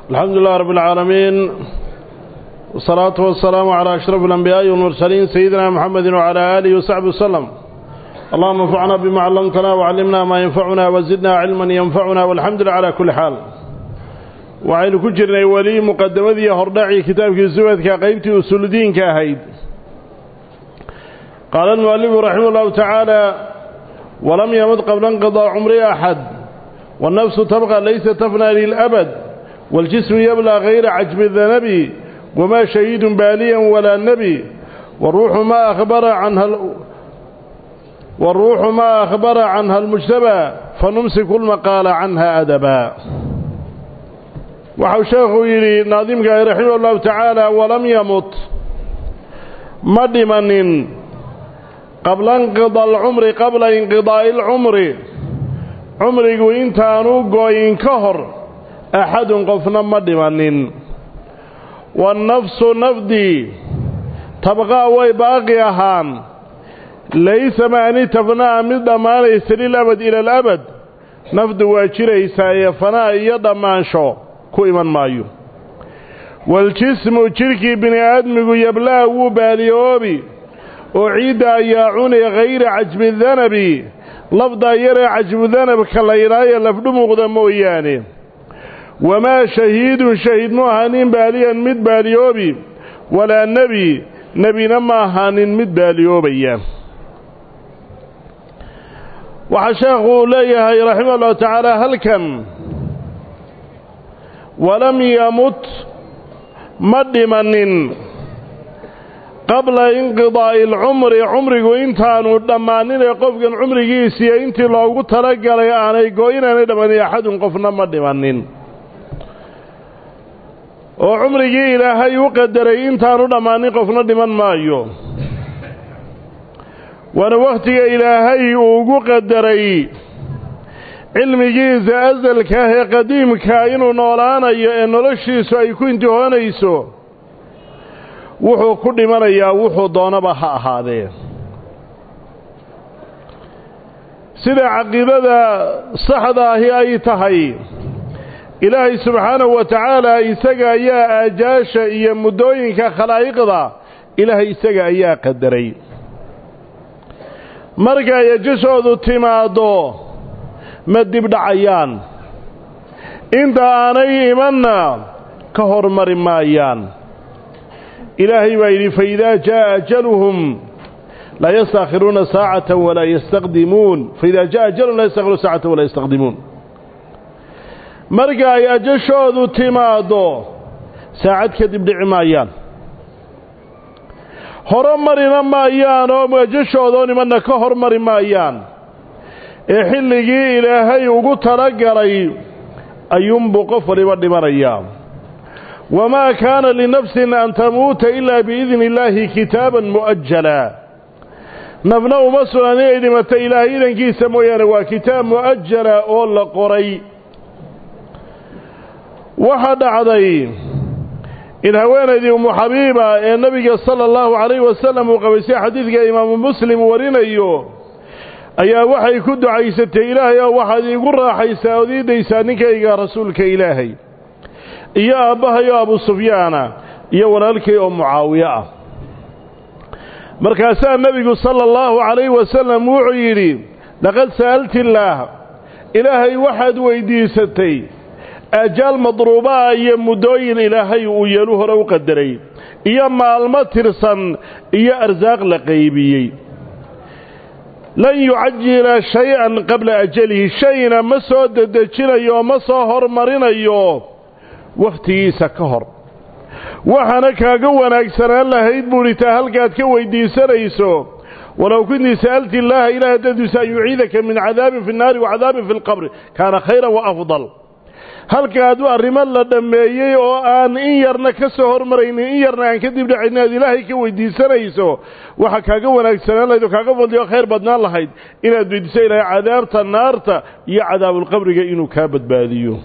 الحمد لله رب العالمين والصلاة والسلام على أشرف الأنبياء والمرسلين سيدنا محمد وعلى آله وصحبه وسلم اللهم انفعنا بما علمتنا وعلمنا ما ينفعنا وزدنا علما ينفعنا والحمد لله على كل حال وعين كجرنا ولي مقدمة هرداعي كتاب الزبد كقيبتي أسول الدين كاهيد قال المؤلف رحمه الله تعالى ولم يمت قبل انقضاء عمر أحد والنفس تبقى ليس تفنى للأبد والجسم يبلى غير عجب الذنب وما شهيد باليا ولا نبي والروح ما أخبر عنها ال... والروح ما أخبر عنها المجتبى فنمسك المقال عنها أدبا وحو شيخه يلي ناظمك رحمه الله تعالى ولم يمت مدمن قبل انقضاء العمر قبل انقضاء العمر cumrigu intaanu gooyin ka hor axadun qofna ma dhimanin wannafsu nafdii tabqaa way baaqi ahaan laysa maani tafnaa mid dhammaanaysa lilabad ila alabad nafdu waa jiraysaa ee fanaa iyo dhammaansho ku iman maayo waljismu jidhkii bini aadmigu yablaa wuu baaliyoobi oo ciidda ayaa cuni hayra cajbi danabi lafdaa yaree cajbudanabka la yidhaayo lafdhumuqda mooyaane wamaa shahiidun shahiid mu ahaanin baaliyan mid baaliyoobi walaa nebi nebina ma ahaanin mid baaliyoobaya waxaa sheekhu leeyahay raximah ullahu tacaala halkan walam yamut ma dhimanin qabla inqidaa'i alcumri cumrigu intaanu dhammaaninee qofkan cumrigiisiiyo intii loogu talagalay aanay go-inaanay dhammanin axadun qofna ma dhimanin oo cumrigii ilaahay u qadaray intaanu dhammaanin qofna dhiman maayo waana wakhtiga ilaahay uu ugu qadaray cilmigiisa asalka ah ee qadiimkaa inuu noolaanayo ee noloshiisu ay ku intihoonayso wuxuu ku dhimanayaa wuxuu doonaba ha ahaadee sida caqiidada saxda ahi ay tahay ilaahay subxaanahu wa tacaala isaga ayaa aajaasha iyo muddooyinka khalaa'iqda ilaahay isaga ayaa qadaray markay ajashoodu timaaddo ma dibdhacayaan inta aanay imanna ka hormari maayaan ilaahay baa yidhi faidaa jaa'a ajaluhum laa yastaakhiruuna saacata walaa yastaqdimuun faidaa jaa ajaluhum laa yastakhiruuna saacata walaa yastaqdimuun marka ay ajashoodu timaaddo saacad kadib dhici maayaan horo marina maayaan oo ajashoodoo nimanna ka hor mari maayaan ee xilligii ilaahay ugu talagalay ayuunbuu qof waliba dhimanayaa wamaa kaana linafsin an tamuuta ilaa biidni illaahi kitaaban mu'ajala nafna uma sugan inay dhimato ilaahay idankiisa mooyaane waa kitaab mu'ajala oo la qoray waxaa dhacday in haweenaydii umu xabiiba ee nebiga sala allahu calayhi wasalam uu qabaysay xadiidka imaamu muslim warinayo ayaa waxay ku ducaysatay ilaahay oo waxaad iigu raaxaysaa ood ii daysaa ninkayga rasuulka ilaahay iyo aabbahayo abu sufyaana iyo walaalkay oo mucaawiye ah markaasaa nebigu sala allahu calayhi wasalam wuxuu yidhi laqad sa'alti illaah ilaahay waxaad weyddiisatay ajaal madruubaha iyo muddooyin ilaahay uu yeelu hore u qadaray iyo maalmo tirsan iyo arsaaq la qaybiyey lan yucajila shay-an qabla ajalihi shayna ma soo dedejinayo oo ma soo hormarinayo wakhtigiisa ka hor waxaana kaaga wanaagsanaan lahayd buuhi taa halkaad ka weyddiisanayso walow kuntii sa'alti illaaha ilaah dadiisa an yuciidaka min cadaabin fi nnaari wa cadaabin fi lqabri kaana khayran wa afdal halkaad arrimo la dhammeeyey oo aan in yarna ka soo hormaraynin in yarna aan kadib dhacaynin aad ilaahay ka weyddiisanayso waxa kaaga wanaagsanaan lahayd oo kaaga fadli oo khayr badnaan lahayd inaad weydiiso ilaahay cadaabta naarta iyo cadaabulqabriga inuu kaa badbaadiyo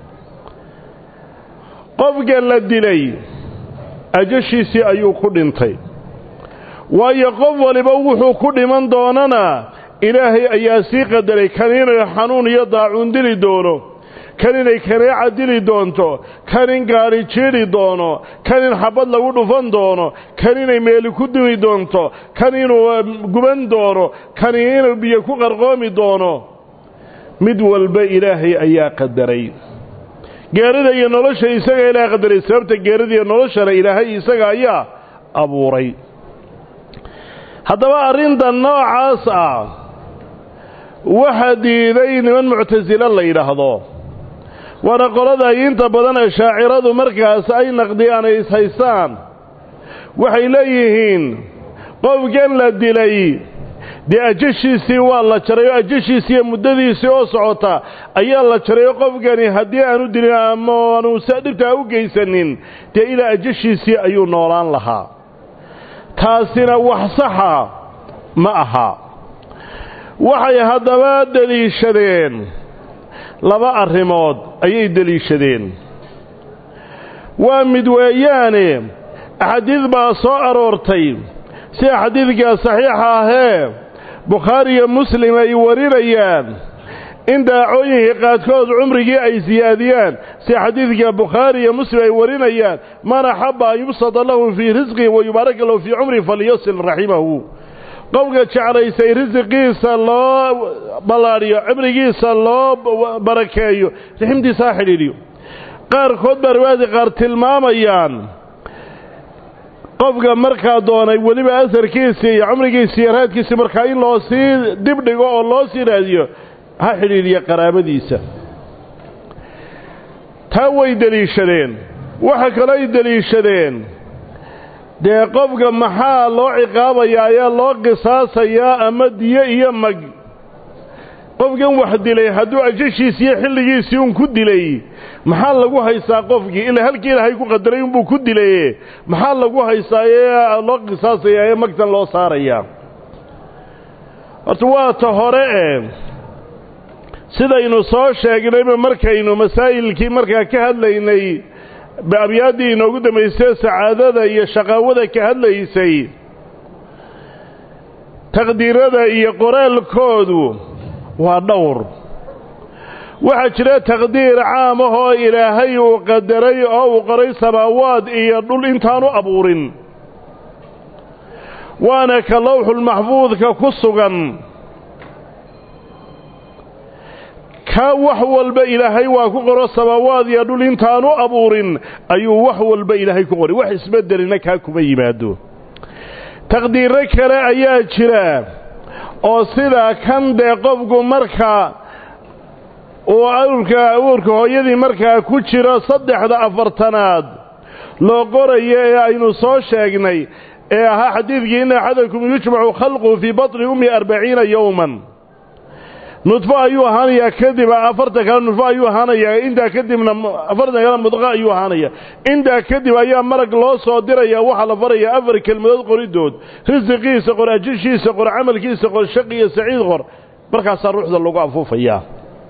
qofka la dilay ajashiisii ayuu ku dhintay waayo qof waliba wuxuu ku dhiman doonana ilaahay ayaa sii qadaray kan inuu xanuun iyo daacuun dili doono kan inay kaneeca dili doonto kan in gaadhi jiidhi doono kan in xabad lagu dhufan doono kan inay meeli ku dumi doonto kan inuu guban doono kan inuu biyo ku qarqoomi doono mid walba ilaahay ayaa qadaray geerida iyo nolosha isaga ilaahay qadaray sababta geerida iyo noloshana ilaahay isaga ayaa abuuray haddaba arrinta noocaas ah waxaa diiday niman muctasilo la yidhaahdo waana qolada ay inta badan ee shaaciradu markaas ay naqdiyaan ay ishaystaan waxay leeyihiin qofkan la dilay dee ajashiisii waa la jaray oo ajashiisii iyo muddadiisii oo socota ayaa la jaray oo qofkani haddii aanu dilin ama aanu dhibtaa u geysanin dee ilaa ajashiisii ayuu noolaan lahaa taasina wax saxa ma aha waxay haddaba deliishadeen laba arrimood ayay deliishadeen waa mid weeyaane axaadiid baa soo aroortay sida xadiidka saxiixa ahee bukhaari iyo muslim ay warinayaan in daacooyinkii qaadkood cumrigii ay siyaadiyaan sida xadiidka bukhaari iyo muslim ay warinayaan man axabba an yubsada lahu fii risqihi wa yubaaraka lahu fii cumrihi falyasil raximahu qofka jeclaysay risiqiisa loo ballaadhiyo cimrigiisa loo barakeeyo raximtiisa ha xidhiidhiyo qaarkood baa riwaayadka qaar tilmaamayaan qofka markaa doonay weliba asarkiisii iyo cumrigiisii iyo raadkiisii markaa in loo sii dibdhigo oo loo sii raadiyo ha xidhiidhiya qaraabadiisa taa way deliishadeen waxa kaloo ay deliishadeen dee qofka maxaa loo ciqaabayaa ayaa loo qisaasayaa ama diyo iyo mag qofkan wax dilay hadduu ajashiisii iyo xilligiisii un ku dilay maxaa lagu haystaa qofkii ilaa halkii ilaahay ku qadaray unbuu ku dilaye maxaa lagu haystaa ee loo qisaasayaa ee magtan loo saarayaa horta waa ta hore e sidaynu soo sheegnayba markaynu masaa'ilkii markaa ka hadlaynay abyaadii inoogu dambaysay sacaadada iyo shaqaawada ka hadlaysay taqdiirada iyo qoraalkoodu waa dhowr waxaa jira taqdiir caam ah oo ilaahay uu qadaray oo uu qoray samaawaad iyo dhul intaanu abuurin waana ka lowxulmaxfuudka ku sugan ka wax walba ilaahay waa ku qoro samaawaad iyo dhul intaanu abuurin ayuu wax walba ilaahay ku qoray wax isbeddelina kaa kuma yimaado taqdiirro kale ayaa jira oo sidaa kan dee qofku marka uu awrka awrka hooyadii markaa ku jiro saddexda afartanaad loo qorayo ee aynu soo sheegnay ee ahaa xadiidkii ina axadakum yujmacu khalquhu fii batni ummi arbaciina yowman nudfo ayuu ahaanayaa kadib afartan kale nudfo ayuu ahaanayaa intaa kadibna afartan kale mudqa ayuu ahaanaya intaa kadib ayaa marag loo soo diraya waxaa la farayaa afar kelmadood qoridood risiqiisa qor ajishiisa qor camalkiisa qor shaqi iyo saciid qor markaasaa ruuxda lagu afuufayaa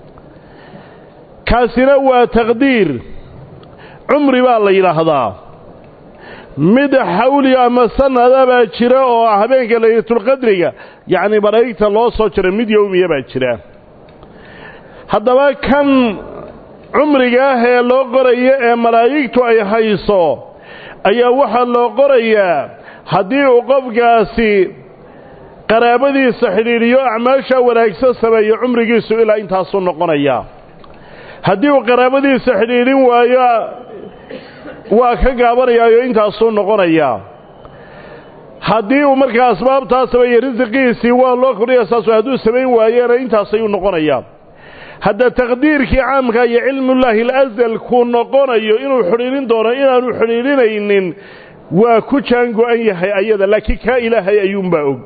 kaasina waa taqdiir cumri baa la yidhaahdaa mid xawli ama sanada baa jira oo habeenka laylatulqadriga yacni malaa'igta loo soo jira mid yowmiya baa jira haddaba kan cumriga ah ee loo qorayo ee malaa'igtu ay hayso ayaa waxaa loo qorayaa haddii uu qofkaasi qaraabadiisa xidhiidhiyo acmaasha wanaagsan sameeyo cumrigiisu ilaa intaasuu noqonayaa haddii uu qaraabadiisa xidhiidhin waayo waa ka gaabanayaayo intaasuu noqonayaa haddii uu markaa asbaabtaa sameeye risiqiisii waa loo kordhaya saasu hadduu samayn waayena intaas ayuu noqonayaa hadda taqdiirkii caamka iyo cilmullaahi alasal kuu noqonayo inuu xidhiidhin doono inaanu xidhiidhinaynin waa ku jaango-an yahay ayada laakiin kaa ilaahay ayuunbaa og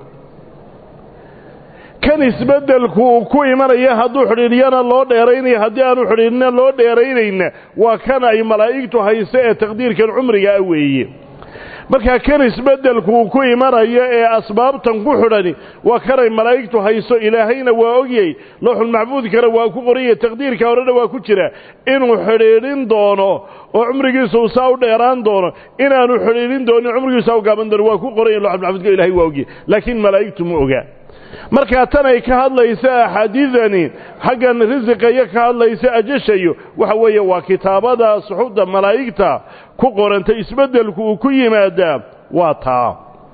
kan isbeddelku uu ku imanaya hadduu xidhiidhyana loo dheeraynayo haddii aanu xidhiidhina loo dheeraynayna waa kan ay malaa'igtu hayso ee taqdiirkan cumriga ah weeye markaa kan isbeddelku uu ku imanayo ee asbaabtan ku xidhani waa kanay malaa'igtu hayso ilaahayna waa ogyay looxulmaxfuudkana waa ku qoranya taqdiirka horena waa ku jira inuu xidhiidhin doono oo cumrigiisa uu saa u dheeraan doono inaanu xidhiidhin doonin cumrigiisa u gaaban doono waa ku qoranya looxulmaxfuudka ilahay waa ogyay laakiin malaa'igtu ma ogaa markaa tan ay ka hadlaysa axaadiidani xaggan risiqa iyo ka hadlaysa ajashayo waxa weeye waa kitaabada suxubda malaa'igta ku qoranta isbeddelku uu ku yimaadaa waa taa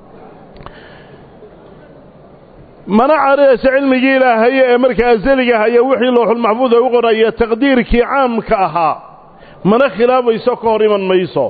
mana careysa cilmigii ilaahaye ee markaa asaliga haya wixii looxulmaxfuud ay u qoraya taqdiirkii caamka ahaa mana khilaabayso ka hor iman mayso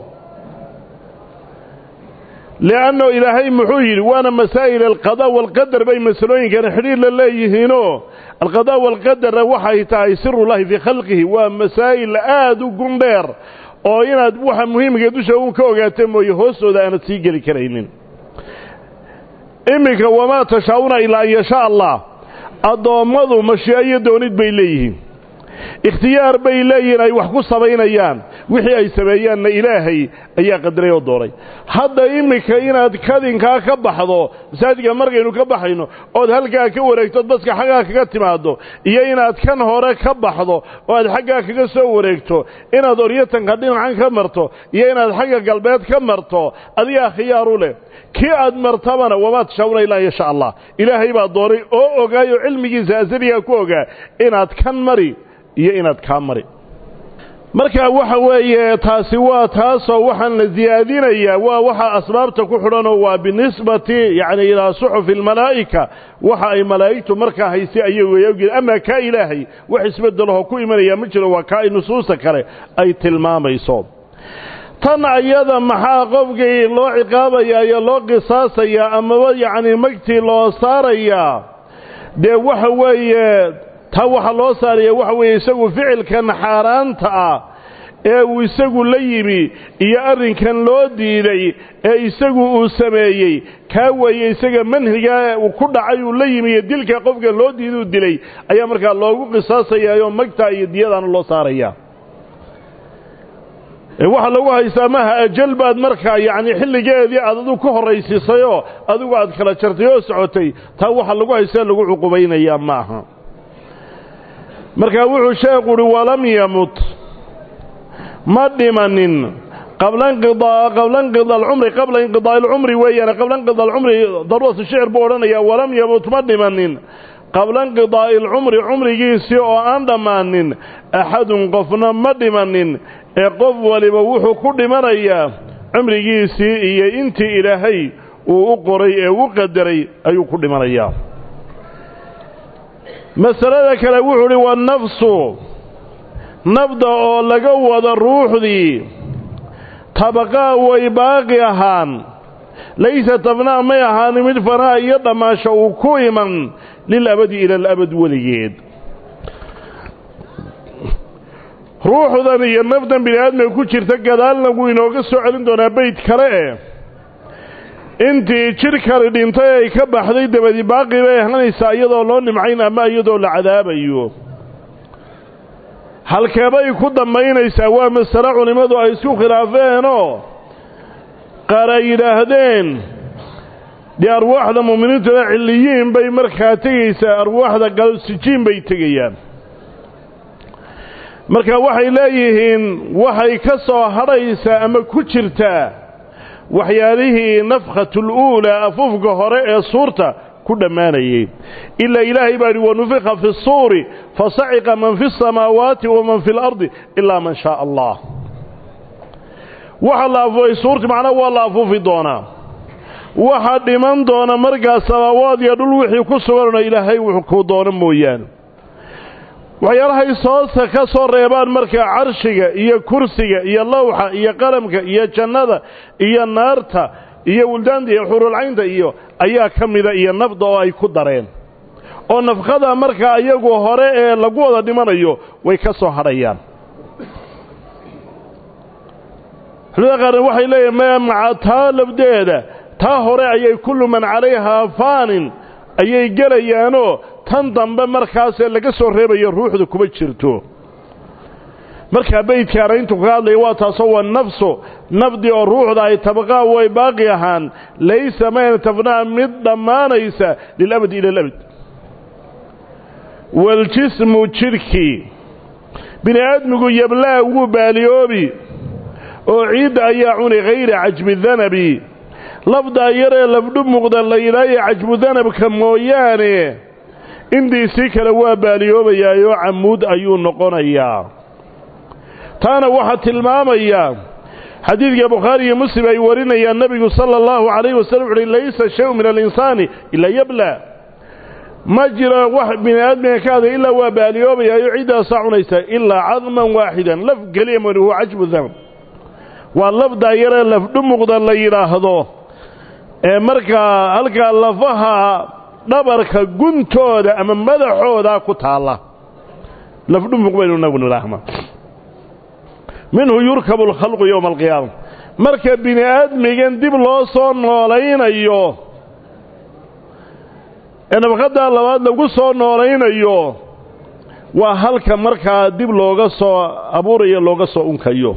li'anno ilaahay muxuu yidhi waana masaa'il alqadaa waalqadar bay masalooyinkana xidhiir la leeyihiinoo alqadaa waalqadarna waxay tahay sirullahi fii khalqihi waa masaa'il aad u gundheer oo inaad waxa muhiimka dusha uun ka ogaata mooye hoostooda aanad sii geli karaynin iminka wamaa tashaa'una ilaa an yashaa allah addoommadu mashii'o iyo doonid bay leeyihiin ikhtiyaar bay leeyihiin ay wax ku samaynayaan wixii ay sameeyaanna ilaahay ayaa qadaray oo doonay hadda iminka inaad kadinkaa ka baxdo masaajidka markaynu ka baxayno ood halkaa ka wareegtood baska xaggaa kaga timaaddo iyo inaad kan hore ka baxdo oo aad xaggaa kaga soo wareegto inaad oryatanka dhinacan ka marto iyo inaad xagga galbeed ka marto adigaa khiyaaru leh kii aad martabana wamaa tashaawuna ilaa yasha allah ilaahay baa doonay oo ogaayoo cilmigiisa asaligaa ku ogaa inaad kan mari iyo inaad kaa mari marka waxa weeye taasi waa taasoo waxaan la siyaadinayaa waa waxa asbaabta ku xidhanoo waa binisbati yacni ilaa suxufi almalaa'ika waxa ay malaa'igtu markaa haysay ayagu ay ogeen amaa kaa ilaahay wax isbeddelahoo ku imanaya ma jiro waa kaa ay nusuusta kale ay tilmaamayso tan ayada maxaa qofkii loo ciqaabayaa iyo loo qisaasayaa amaba yacni magtii loo saarayaa dee waxa weeye taa waxaa loo saaraya waxa weeye isagu ficilkan xaaraanta ah ee uu isagu la yimi iyo arrinkan loo diiday ee isagu uu sameeyey kaa weeye isaga manhigaa uu ku dhacay uu la yimi iyo dilka qofka loo diiduu dilay ayaa markaa loogu qisaasayaayoo magtaa iyo diyadaana loo saaraya waxaa lagu haystaa maha ajal baad markaa yacni xilligeedii aad adigu ku horraysiisayoo adigu aad kala jartay oo socotay taa waxaa lagu haystaa lagu cuqubaynayaa maaha markaa wuxuu sheekhu uhi walam yamut ma dhimanin qabla inqidaa qabla inqida alcumri qabla inqidaa'i alcumri weeyaan qabla inqida alcumri daruuratu shicir buu odhanayaa walam yamut ma dhimanin qabla inqidaa'i alcumri cumrigiisii oo aan dhammaanin axadun qofna ma dhimanin ee qof waliba wuxuu ku dhimanayaa cumrigiisii iyo intii ilaahay uu u qoray ee u qadaray ayuu ku dhimanayaa masalada kale wuxuu uhi wannafsu nafda oo laga wada ruuxdii tabaqaa way baaqi ahaan laysa tabnaa may ahaani mid fanaa iyo dhammaasho uu ku iman lilabadi ila alabad weligeed ruuxdan iyo nafdan bini aadmiga ku jirta gadaalna wuu inooga soo celin doonaa beyd kale eh intii jidhkani dhintay ay ka baxday dabadi baaqi bay ahanaysaa iyadoo loo nimcayn ama iyadoo la cadaabayo halkeebay ku dambaynaysaa waa masale culimmadu ay isku khilaafeenoo qaar ay yidhaahdeen dee arwaaxda mu'miniintuna cilliyiin bay markaa tegaysaa arwaaxda galsijiin bay tegayaan marka waxay leeyihiin waxay ka soo hadhaysaa ama ku jirtaa waxyaalihii nafkhatul uulaa afufka hore ee suurta ku dhammaanayey ilaa ilaahay baa yidhi wanufika fi suuri fasaciqa man fi asamaawaati waman fi اlardi ilaa man shaaa allah waxa la afuufay suurti macnaa waa la afuufi doonaa waxa dhiman doona markaas samaawaad iyo dhul wixii ku suganona ilaahay wuxuu kuu doono mooyaane waxyaalahay soosa ka soo reebaan markaa carshiga iyo kursiga iyo lawxa iyo qalamka iyo jannada iyo naarta iyo wildaanta iyo xurulcaynta iyo ayaa ka mida iyo nafda oo ay ku dareen oo nafkada markaa iyagu hore ee lagu wada dhimanayo way ka soo hadhayaan culimada qaarna waxay leeyihin maya maca taa labdeeda taa hore ayay kullu man calayhaa faanin ayay gelayaanoo tan dambe markaasee laga soo reebayo ruuxda kuma jirto markaa beydkaana intuu kaga hadlaya waa taasoo waa nafsu nafdi oo ruuxda ay tabaqaa way baaqi ahaan laysa mayna tafnaa mid dhammaanaysa lilabad ila alabad waljismu jidhkii bini aadmigu yablaa wuu baaliyoobi oo ciidda ayaa cuni hayra cajbi danabi lafdaa yaree lafdhu muuqda la yidhaayo cajbudanabka mooyaane indiisii kale waa baaliyoobayaayoo camuud ayuu noqonayaa taana waxaa tilmaamayaa xadiidka bukhaari iyo muslim ay warinayaan nebigu sala allahu calayhi wasallam wuxuuhi laysa shayu min alinsaani ilaa yabla ma jira wax bini aadmiga ka aday ilaa waa baaliyoobayaayo ciddaasaa cunaysa ilaa cadman waaxidan laf keliya mani huwa cajbu danab waa lafdaa yaree lafdhu muuqda la yidhaahdo ee markaa halkaa lafaha dhabarka guntooda ama madaxooda ku taalla lafdhumuq baynu inagu nidhaahna minhu yurkabu alkhalqu yowma alqiyaama marka bini aadmigan dib loo soo noolaynayo ee nabaqadaa labaad lagu soo noolaynayo waa halka markaa dib looga soo abuurayo looga soo unkayo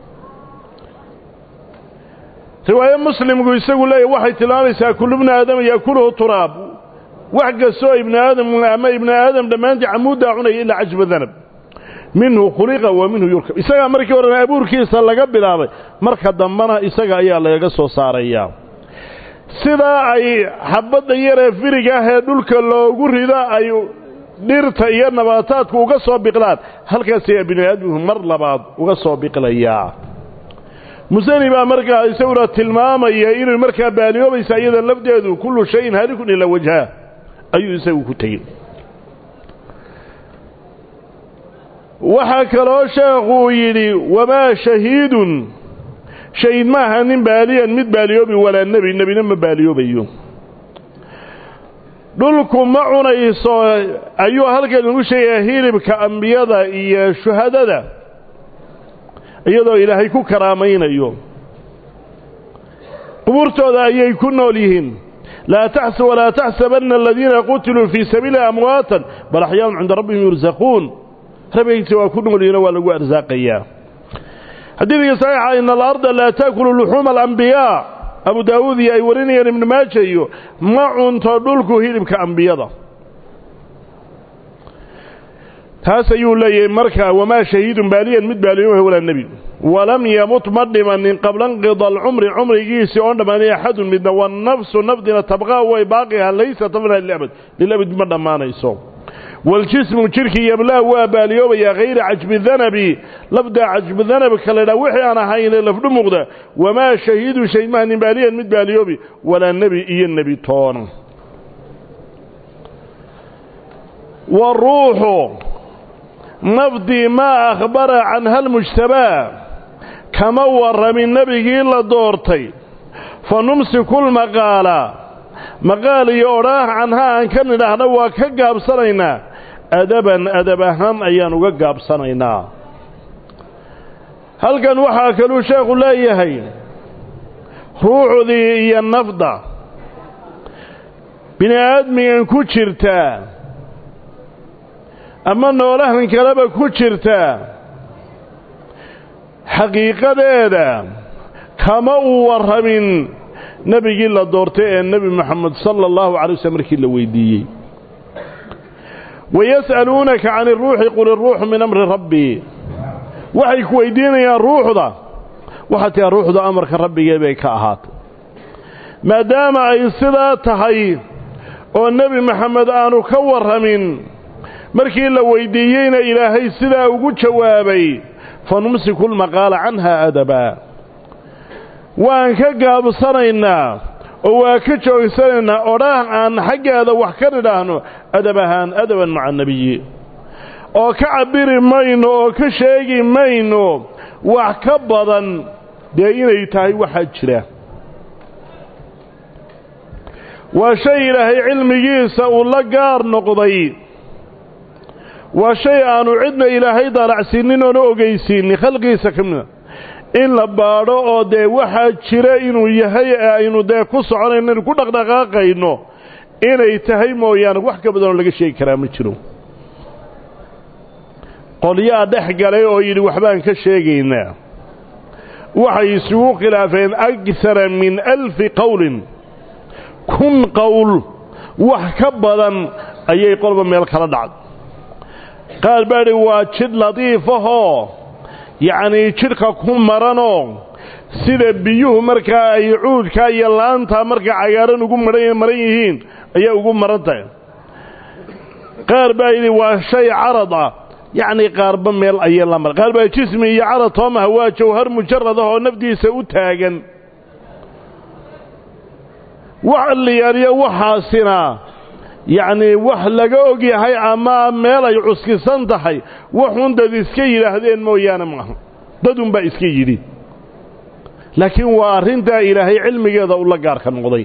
riwaaye muslimku isagu leeyahy waxay tilmaamaysaa kullu bni aadama yaakuluhu turaab wax kastoo ibni aadam ama ibni aadam dhammaantii camuuddaa cunaya ilaa cajba danab minhu khuliqa wa minhu yurkab isagaa markii horena abuurkiisa laga bilaabay marka dambana isaga ayaa lagaga soo saarayaa sidaa ay xabadda yaree firiga ah ee dhulka loogu rido ay dhirta iyo nabaataadku uga soo biqlaan halkaas ayaa bini aadamku mar labaad uga soo biqlayaa musani baa markaa isaguna tilmaamaya inay markaa baaliyoobaysa iyada lafdeedu kullu shayin halikun ilaa wajha ayuu isagu ku tegey waxaa kaloo sheekhuu yidhi wamaa shahiidun shahiid ma aha nin baaliyan mid baaliyoobi walaa nebi nebina ma baaliyoobayo dhulku ma cunayso ayuu halkan ugu sheegayaa hilibka ambiyada iyo shuhadada iyadoo ilaahay ku karaamaynayo qubuurtooda ayay ku nool yihiin walaa taxsabanna aladiina qutiluu fii sabiili amwaatan bal axyaanun cinda rabbihim yursaquun rabbigiisa waa ku nool yihiinoo waa lagu arsaaqayaa xadiidkii saxiixa ina alarda laa taakulu luxuuma alambiyaa abu daawuud iyo ay warinayaan ibnu maaja iyo ma cunto dhulku hilibka ambiyada taas ayuu leeyahay markaa wamaa shahiidun baaliyan mid baaliyoha walaa nebi walam yamut ma dhimanin qabla nqida alcumri cumrigiisii oon dhammaanay axadun midna wanafsu nafdina tabqaa way baaqiha laysa tabna lilabad lilabad ma dhammaanayso waljismu jirkii yablaa waa baaliyoobayaa hayra cajbi danabi lafdaa cajbi danabka laydhaa wixii aan ahayne lafdhu muuqda wamaa shahiidun shahiid maha nin baaliyan mid baaliyoobi walaa nebi iyo nebi toona waruuxu nafdii maa akhbara canha almujtabaa kama warramin nebigii la doortay fa numsiku lmaqaala maqaal iyo odhaah canhaa aan ka nidhaahna waa ka gaabsanaynaa adaban adab ahaan ayaan uga gaabsanaynaa halkan waxaa kaluu sheekhu leeyahay ruuxdii iyo nafda bini aadmigan ku jirtaa ama noolahan kaleba ku jirtaa xaqiiqadeeda kama uu warramin nebigii la doortay ee nebi moxamed sala allahu calay waslm markii la weydiiyey wayas'aluunaka can iruuxi qul iruuxu min amri rabbii waxay ku weydiinayaan ruuxda waxaa tihaa ruuxda amarka rabbigee bay ka ahaatay maadaama ay sidaa tahay oo nebi moxamed aanu ka warramin markii la weydiiyeyna ilaahay sidaa ugu jawaabay fa numsiku lmaqaala canha adabaa waan ka gaabsanaynaa oo waa ka joogsanaynaa odhaah aan xaggeeda wax ka nidhaahno adab ahaan adaban maca nebiyi oo ka cabbiri mayno oo ka sheegi mayno wax ka badan dee inay tahay waxaa jira waa shay ilaahay cilmigiisa uu la gaar noqday waa shay aanu cidna ilaahay daalacsiinin oona ogeysiinin khalqigiisa ka mida in la baadho oo dee waxaa jira inuu yahay ee aynu dee ku soconayno inu ku dhaqdhaqaaqayno inay tahay mooyaane wax ka badanoo laga sheegi karaa ma jiro qolyaa dhex galay oo yidhi waxbaan ka sheegaynaa waxay isugu khilaafeen agsara min alfi qowlin kun qowl wax ka badan ayay qolba meel kala dhacday qaar baa idhi waa jidh ladiifahoo yacnii jidhka ku maranoo sida biyuhu markaa ay cuudka iyo laanta markaa cagaaran ugu maran maran yihiin ayay ugu maran tahay qaar baa yidhi waa shay carad ah yacni qaarba meel ayay la mar qaar baa jismi iyo carad toomaha waa jawhar mujarad ah oo nafdiisa u taagan wax liyaaliyo waxaasina yacnii wax laga og yahay ama meel ay cuskisan tahay waxun dad iska yidhaahdeen mooyaane maaha dadunbaa iska yidhi laakiin waa arrintaa ilaahay cilmigeeda ula gaarka noqday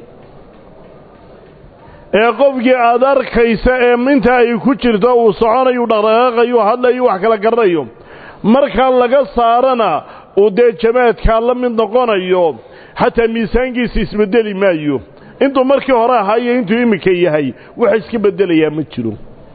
ee qofkii aad arkaysa ee inta ay ku jirto uu soconayu dhaqdhaqaaqayu hadlayu wax kala garanayo markaa laga saarana uu dee jamaadkaa la mid noqonayo xataa miisaankiisa isbedeli maayo intuu markii hore ahaa iyo intuu iminka yahay wax iska beddelayaa ma jiro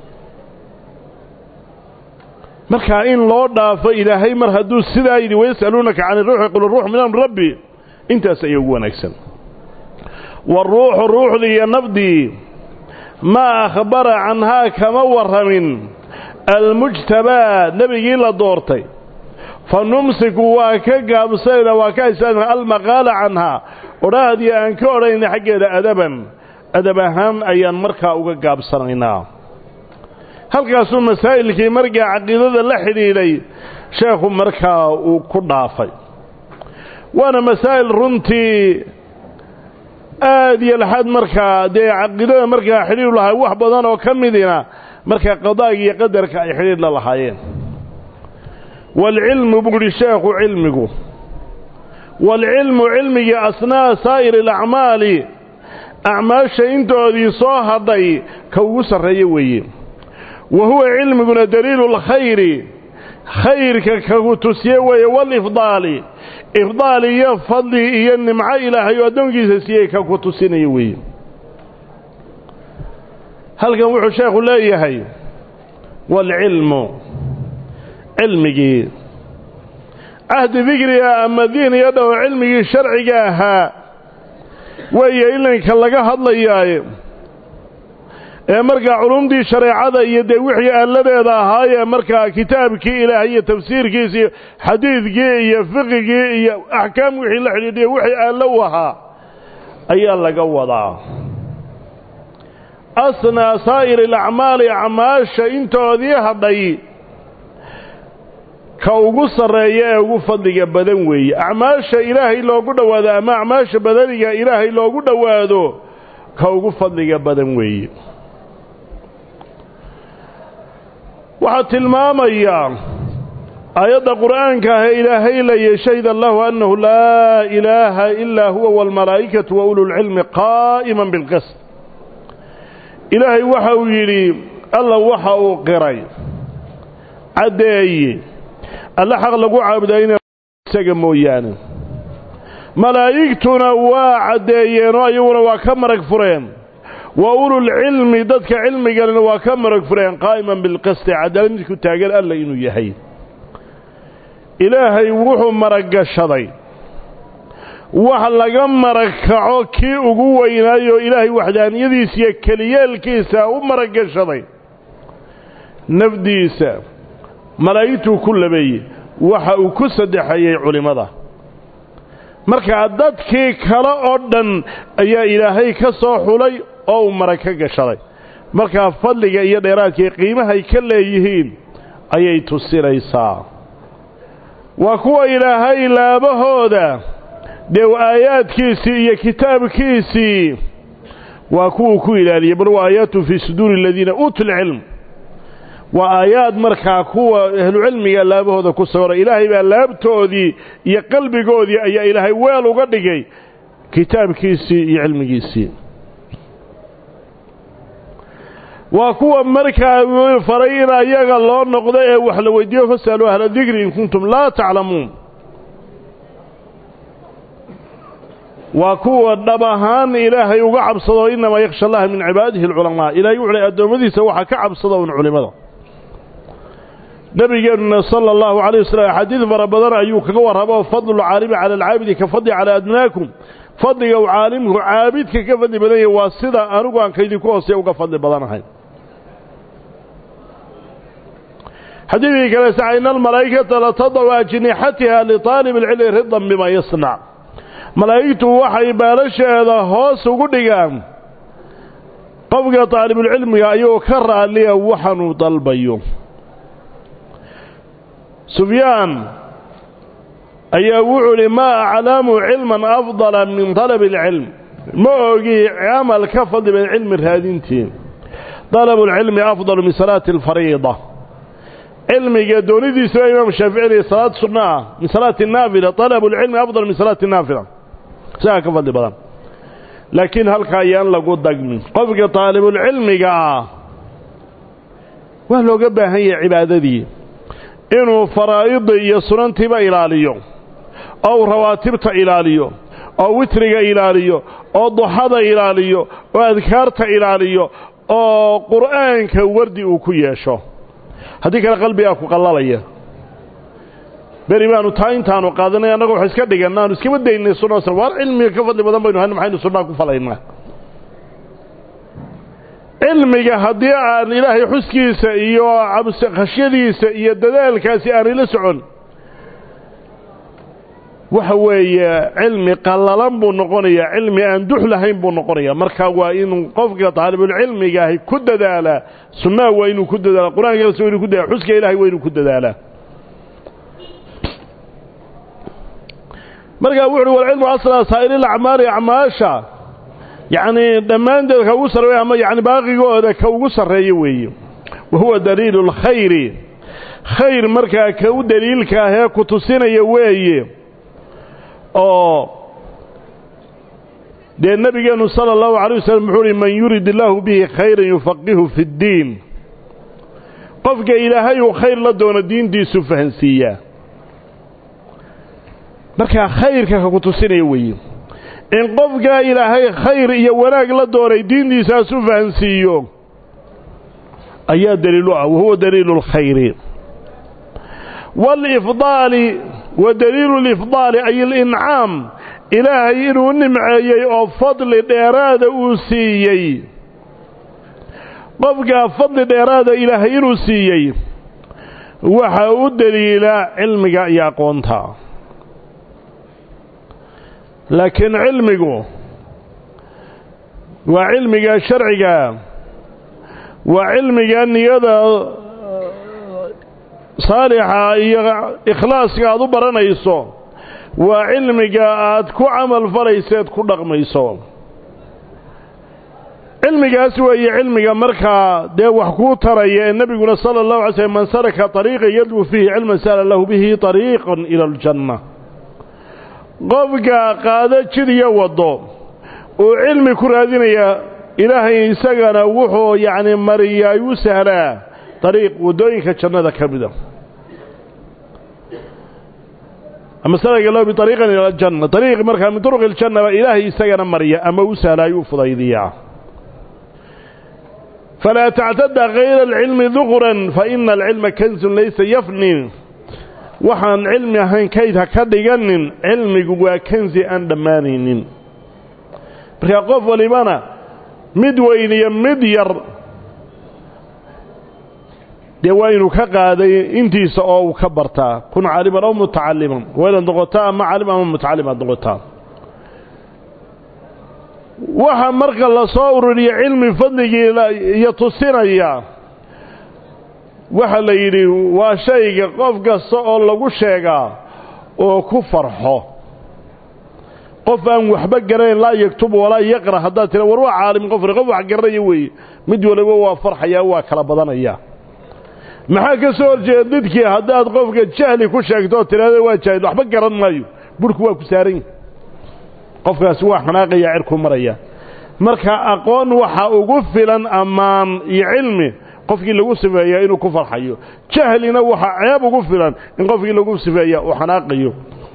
markaa in loo dhaafo ilaahay mar hadduu sidaa yidhi wayas'aluunaka cani ruuxi qul ruux min amri rabbi intaas ayaa ugu wanaagsan waruuxu ruuxdii iyo nafdii maa akhbara canhaa kama warramin almujtabaa nebigii la doortay fa numsiku waa ka gaabsanayna waa ka haysanayna almaqaala canhaa odhaahdii aan ka odhanayna xaggeeda adaban adab ahaan ayaan markaa uga gaabsanaynaa halkaasuu masaa'ilkii markaa caqiidada la xidhiidhay sheekhu markaa uu ku dhaafay waana masaa'il runtii aad iyo laxaad markaa dee caqiidada markaa xidhiidhu lahay wax badan oo ka midina markaa qadaaga iyo qadarka ay xidhiidh la lahaayeen waalcilmu buu yidhi sheekhu cilmigu waalcilmu cilmigii asnaa saa'iri alacmaali acmaasha intoodii soo hadhay ka ugu sarreeya weeye wa huwa cilmiguna daliilu lkhayri khayrka kagu tusiye weeye waalifdaali ifdaal iyo fadli iyo nimco ilaahay oo addoonkiisa siiyey ka ku tusinaya weeye halkan wuxuu sheekhu leeyahay waalcilmu cilmigii cahdi dikriga ama diiniga dhawo cilmigii sharciga ahaa weeye ilanka laga hadlayaaye ee markaa culumdii shareecada iyo dee wixii aaladeeda ahaayee markaa kitaabkii ilaah iyo tafsiirkiisi iyo xadiidkii iyo fiqigii iyo axkaam wixii la xidhiidhiya wixii aallo u ahaa ayaa laga wadaa asnaa saa'iri alacmaali acmaasha intoodii hadhay ka ugu sarreeya ee ugu fadliga badan weeye acmaasha ilaahay loogu dhowaado ama acmaasha badaniga ilaahay loogu dhowaado ka ugu fadliga badan weeye waxaa tilmaamayaa aayadda qur'aanka ah ee ilaahay laya shahida allahu annahu laa ilaaha ilaa huwa waalmalaa'ikatu wa ululcilmi qaa'iman bilqist ilaahay waxa uu yidhi alla waxa uu qiray caddeeye alle xaq lagu caabudaa ina isaga mooyaane malaa'igtuna waa caddeeyeenoo ayaguna waa ka marag fureen wa ululcilmi dadka cilmigalena waa ka marag fureen qaa'iman bilqisti cadaalad midku taagan alla inuu yahay ilaahay wuxuu maraggashaday wax laga marag kaco kii ugu weynaayoo ilaahay waxdaaniyadiisa iyo keliyeelkiisa u maraggashaday nafdiisa malaa'igtuu ku labeeyey waxa uu ku saddexeeyey culimmada markaa dadkii kale oo dhan ayaa ilaahay ka soo xulay oo uu marag ka gashaday markaa fadliga iyo dheeraadkii qiimahay ka leeyihiin ayay tusinaysaa waa kuwa ilaahay laabahooda dee aayaadkiisii iyo kitaabkiisii waa kuwuu ku ilaaliyey bal wa aayaatu fii suduuri aladiina uutuu lcilm waa aayaad markaa kuwa ahlucilmiga laabahooda ku sawira ilaahay baa laabtoodii iyo qalbigoodii ayaa ilaahay weel uga dhigay kitaabkiisii iyo cilmigiisii waa kuwa markaa faray in ayaga loo noqdo ee wax la weydiiyo fasaluu ahla dikri in kuntum laa taclamuun waa kuwa dhab ahaan ilaahay uga cabsado inamaa yakhsha allaha min cibaadihi alculamaa ilahay wuxu lay addoommadiisa waxaa ka cabsada un culimmada nabigeennuna sala allahu calayh wasalam axaadiid fara badan ayuu kaga warramo fadlu lcaalimi cala alcaabidi ka fadli calaa adnaakum fadliga uu caalimku caabidka ka fadli badan yahay waa sida anigu aan kaydinku hoosey uga fadli badanahay xadiidkii kale saxa ina almalaa'ikata latadacu ajnixatiha litaalib alcilmi ridan bima yasnac malaa'igtu waxay baalasheeda hoos ugu dhigaan qofka taalibulcilmiga ayagoo ka raalliya waxaanuu dalbayo sufyaan ayaa wuxuu idhi maa aclamu cilman afdala min talabi alcilm ma ogi camal ka fadli badan cilmi raadintii dalabu lcilmi afdalu min salaati alfariida cilmiga doonidiisa waa imaam shaafici salaad sunna ah min salaati naafila talabu lcilmi afdal min salaati naafila isagaa ka fadli badan laakiin halka ayaan lagu dagmin qofka taalibulcilmiga ah waa looga baahan yahay cibaadadii inuu faraa'ida iyo sunantiiba ilaaliyo oo uu rawaatibta ilaaliyo oo witriga ilaaliyo oo duxada ilaaliyo oo adkaarta ilaaliyo oo qur'aanka wardi uu ku yeesho haddii kale qalbigaa ku qallalaya beri baanu taa intaanu qaadanay annaga wax iska dhiganna aanu iskama daynay sunna waar cilmiga ka fadli badan baynu hayna maxaynu sunnaa ku falaynaa cilmiga haddii aan ilaahay xuskiisa iyo khashyadiisa iyo dadaalkaasi aan ila socon waxa weeye cilmi qallalan buu noqonayaa cilmi aan dux lahayn buu noqonayaa marka waa inuu qofka taalibulcilmigaahi ku dadaalaa sunnaha waa inuu ku dadaala qur-aankaas waa inuu ku dadala xuska ilahay waa inuu ku dadaalaa markaa wuxu uhi walcilmu asla saa'iri acmaali acmaasha yacnii dhammaanteed ka ugu sarreeya ama yani baaqigooda ka ugu sarreeya weeye wa huwa daliilu اlkhayri khayr markaa ka u daliilka ahee ku tusinaya weeye oo dee nebigeennu sala allahu alay wasalam wuxuu uhi man yurid illaahu bihi khayran yufaqihu fi اddiin qofka ilaahay uu khayr la doono diintiisu fahansiiyaa markaa khayrka ka ku tusinaya weeye in qofkaa ilaahay khayr iyo wanaag la doonay diintiisaas u fahansiiyo ayaa daliilu ah wahuwa daliilu اlkhayri wاlifdaali wa daliilu اlifdaali ay alincaam ilaahay inuu nimceeyey oo fadli dheeraada uu siiyey qofkaa fadli dheeraada ilaahay inuu siiyey waxaa u daliila cilmiga iyo aqoonta laakiin cilmigu waa cilmiga sharciga waa cilmiga niyada saalixa iyo ikhlaaska aad u baranayso waa cilmiga aad ku camal falayseed ku dhaqmayso cilmigaas weeye cilmiga markaa dee wax kuu taraya ee nebiguna sala allahu alay slm man saraka طariiqan yadlu fiihi cilman sala lahu bihi طariiqan ila aljanna qofka qaado jid iyo waddo uu cilmi ku raadinaya ilaahay isagana wuxuu yacni mariyaa u sahlaa dariiq waddooyinka jannada ka mida ama salaka lahu biariiqan ila aljanna dariiq markaa min turuqi iljanna baa ilaahay isagana marya ama u sahlaayuu fudaydiyaa falaa tactada kayra alcilmi duqran fa ina alcilma kanzun laysa yafni waxaan cilmi ahayn kayd ha ka dhiganin cilmigu waa kansi aan dhammaanaynin markaa qof walibana mid weyn iyo mid yar dee waa inuu ka qaaday intiisa oo uu ka bartaa kun caaliman aw mutacaliman waa inaad noqotaa ama caalim ama mutacalim aad noqotaa waxa marka la soo ururiya cilmi fadligii iyo tusinaya waxaa la yidhi waa shayga qof kasta oo lagu sheegaa oo ku farxo qof aan waxba garanayn laa yaktub walaa yaqra haddaad tira war waa caalim qofri qof wax garanaya weeye mid waliba waa farxayaa waa kala badanaya maxaa ka soo horjeeda didkii haddaad qofka jahli ku sheegto oo tidhahda waa jaahil waxba garan maayo burhku waa ku saaran yahi qofkaasi waa xanaaqaya cirku maraya marka aqoon waxa ugu filan ammaan iyo cilmi qofkii lagu sifeeyaa inuu ku farxayo jahlina waxaa ceeb ugu filan in qofkii lagu sifeeya uu xanaaqayo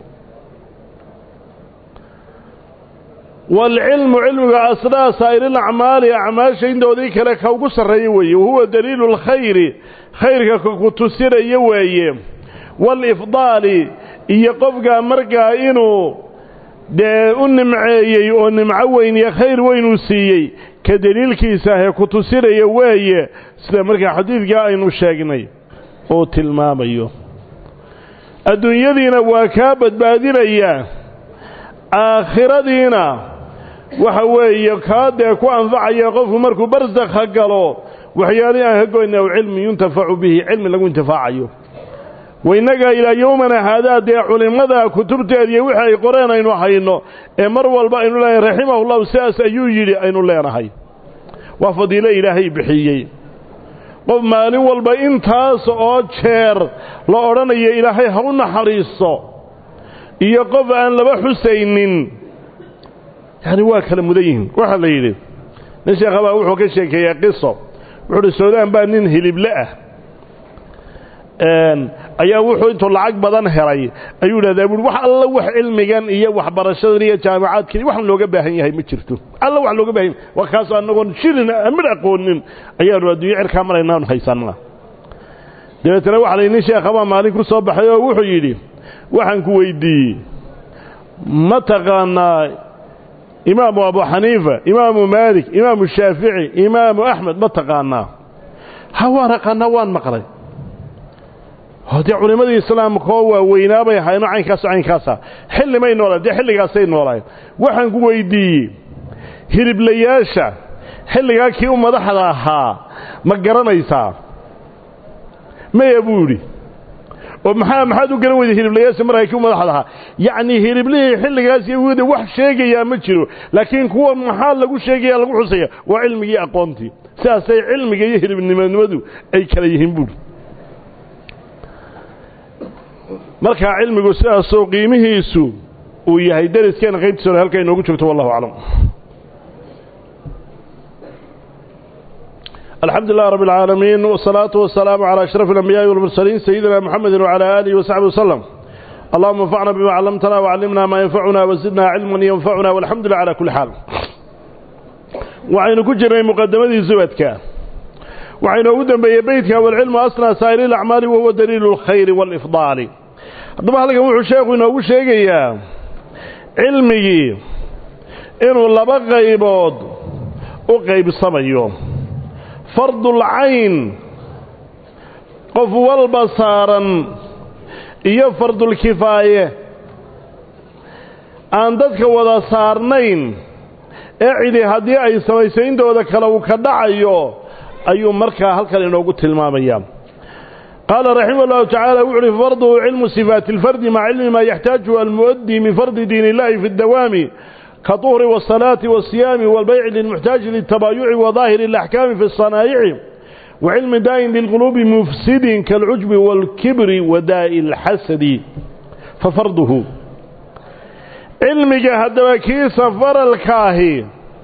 waalcilmu cilmiga asnaa saa'iril-acmaali acmaasha intoodii kale ka ugu sarreeya weeye wahuwa daliilu lkhayri khayrka ka ku tusinaya weeye waalifdaali iyo qofkaa markaa inuu dee u nimceeyey oo nimco weyn iyo khayr weynuu siiyey ka deliilkiisa ahee ku tusinaya weeye sida markaa xadiidkaa aynu sheegnay uu tilmaamayo adduunyadiina waa kaa badbaadinayaa aakhiradiina waxa weeye kaa dee ku anfacaya qofku markuu barsakha galo waxyaalihii aan ka goyna aw cilmi yuntafacu bihi cilmi lagu intifaacayo wainnaga ilaa yowmana haadaa dee culimmada kutubteediiyo wixii ay qoreen aynu hayno ee mar walba aynu leenahay raximahullahu sidaas ayuu yidhi aynu leenahay waa fadiilo ilaahay bixiyey qof maalin walba intaas oo jeer la odhanayo ilaahay ha u naxariisto iyo qof aan laba xusaynin yacni waa kala mudan yihiin waxaa la yidhi nin sheekhabaa wuxuu ka sheekeeyey qiso wuxuu uhi suudaan baa nin hilible ah ayaa wuxuu intuu lacag badan helay ayuu idhahdaa buui wax alla wax cilmigan iyo waxbarashadan iyo jaamacaadkan waxaan looga baahan yahay ma jirto alla wax looga bahan yahay waa kaasoo annagoon jirin mid aqoonin ayaanu adduunyo cirkaa maraynaanu haysanna dabeetana waxa la nin sheekhabaa maalin ku soo baxay oo wuxuu yidhi waxaan ku weydiiyey ma taqaanaa imaamu abu xaniifa imaamu maalik imaamu shaafici imaamu axmed ma taqaanaa ha waan aqaanaa waan maqlay dee culimmadii islaamkaoo waaweynaabay ahayno caynkaaso caynkaasa xilli may noolayen dee xilligaasay noolaayeen waxaan ku weydiiyey hiliblayaasha xilligaa kii u madaxda ahaa ma garanaysaa maya buu yidhi oo maxaa maxaad u garan weyday hiliblayaasha markaa kii u madaxda ahaa yacnii hiliblihii xilligaas iyo wda wax sheegayaa ma jiro laakiin kuwa maxaa lagu sheegaya lagu xusaya waa cilmigii aqoontii sidaasay cilmiga iyo hilibnimanimadu ay kala yihiin buuri markaa cilmigu sidaasoo qiimihiisu uu yahay dariskeena qaybtiisa hore halkaa inoogu joogto wallahu aclam alxamdu lilah rab اlcaalamiin wالsalaatu wasalaamu calى ashraf اlambiyaءi wاlmursaliin sayidina mxamedi wعalى alihi wasaxbi waslem allahuma anfacna bima callamtana wcallimna maa yanfacuna wasidna cilman yanfacuna walxamdu lillah cala kuli xaal waxaynu ku jirnay muqadamadii zubadka waxaa inoogu dembeeyey beytka walcilmu asnaa saa'iri اlacmaali wahuwa daliilu اlkhayri wاlifdaali haddaba halkan wuxuu sheekhu inoogu sheegayaa cilmigii inuu laba qaybood u qaybsamayo fardulcayn qof walba saaran iyo fardulkifaaye aan dadka wada saarnayn ee cidi haddii ay samayso intooda kale uu ka dhacayo ayuu markaa halkan inoogu tilmaamaya qaala raximah اllahu tacaala wuxu uhi farduhu cilmu sifaati اlfardi maca cilmi maa yaxtaajuhu almuؤdii min fardi diin illahi fi اdawaami kaطuhri wالصalaati wالsiyaami wاlbayci lilmuxtaaji liltabaayuci wadaahiri اlaxkaami fi الصanaa'ici wacilmi daa'in lilquluubi mufsidin kaalcujbi wاlkibri wadaa'i اlxasadi fafarduhu cilmiga haddaba kiisa faralkaahi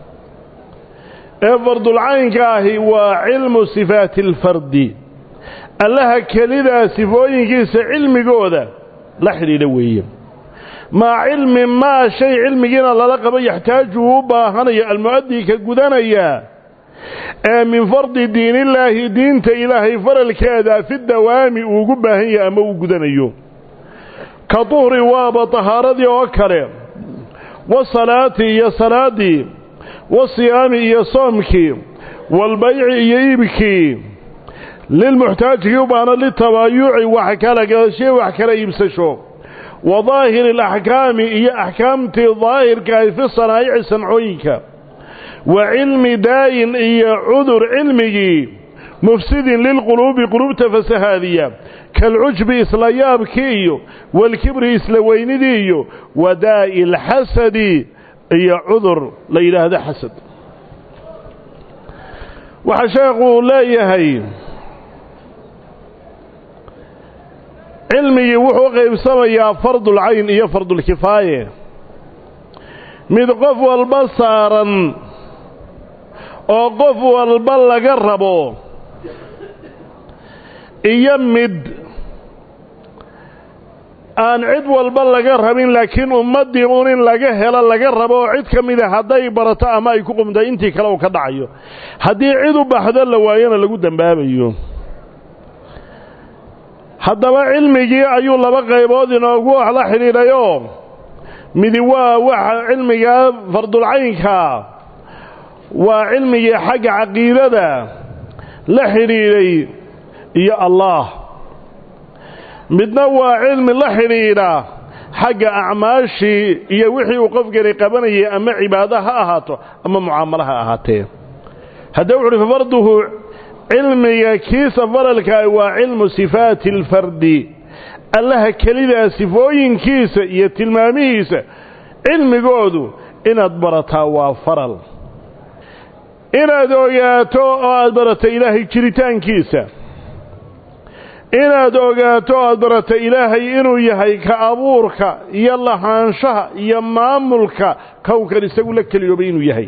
ee fardulcaynka ahi waa cilmu sifaati اlfardi allaha kelidaa sifooyinkiisa cilmigooda la xidhiidha weeye maa cilmi maa shay cilmigiina lala qabo yaxtaaju uu u baahanayo almu'adii ka gudanaya ee min fardi diinillaahi diinta ilaahay faralkeeda fi dawaami uu ugu baahan yahay ama uu gudanayo ka duhri waaba tahaaradii oo kale wasalaati iyo salaaddii wasiyaami iyo soomkii waalbayci iyo iibkii lilmuxtaajigii u baahna litabaayuci wax kala gadashiya wax kala iibsasho wa daahiri alaxkaami iyo axkaamtii daahirkaahi fi sanaa'ici sancooyinka wa cilmi daayin iyo cudur cilmigii mufsidin lilquluubi quluubta fasahaadiya kaalcujbi isla yaabkii iyo waalkibri isla weynidii iyo wadaa'i alxasadi iyo cudur la yidhaahdo xasad waxaa sheekuu leeyahay cilmigii wuxuu qaybsamayaa fardulcayn iyo fardulkifaaye mid qof walba saaran oo qof walba laga rabo iyo mid aan cid walba laga rabin laakiin ummaddii un in laga helo laga rabo oo cid ka mida hadday barato ama ay ku qumtay intii kale uu ka dhacayo haddii cid u baxdo la waayona lagu dembaabayo haddaba cilmigii ayuu laba qaybood inoogu wax la xidhiidhayoo midi waa waxa cilmigaa fardulcaynkaa waa cilmigii xagga caqiidada la xidhiidhay iyo allaah midna waa cilmi la xidhiidha xagga acmaashii iyo wixii uu qofkani qabanayay ama cibaado ha ahaato ama mucaamalo ha ahaatee haddee wuxu uhi fafarduhu cilmiga kiisa faralkaa waa cilmu sifaati alfardi allaha kelidaa sifooyinkiisa iyo tilmaamihiisa cilmigoodu inaad barataa waa faral inaad ogaato oo aad barato ilaahay jiritaankiisa inaad ogaato o aad barato ilaahay inuu yahay ka abuurka iyo lahaanshaha iyo maamulka kownkan isagu la keliyoobay inuu yahay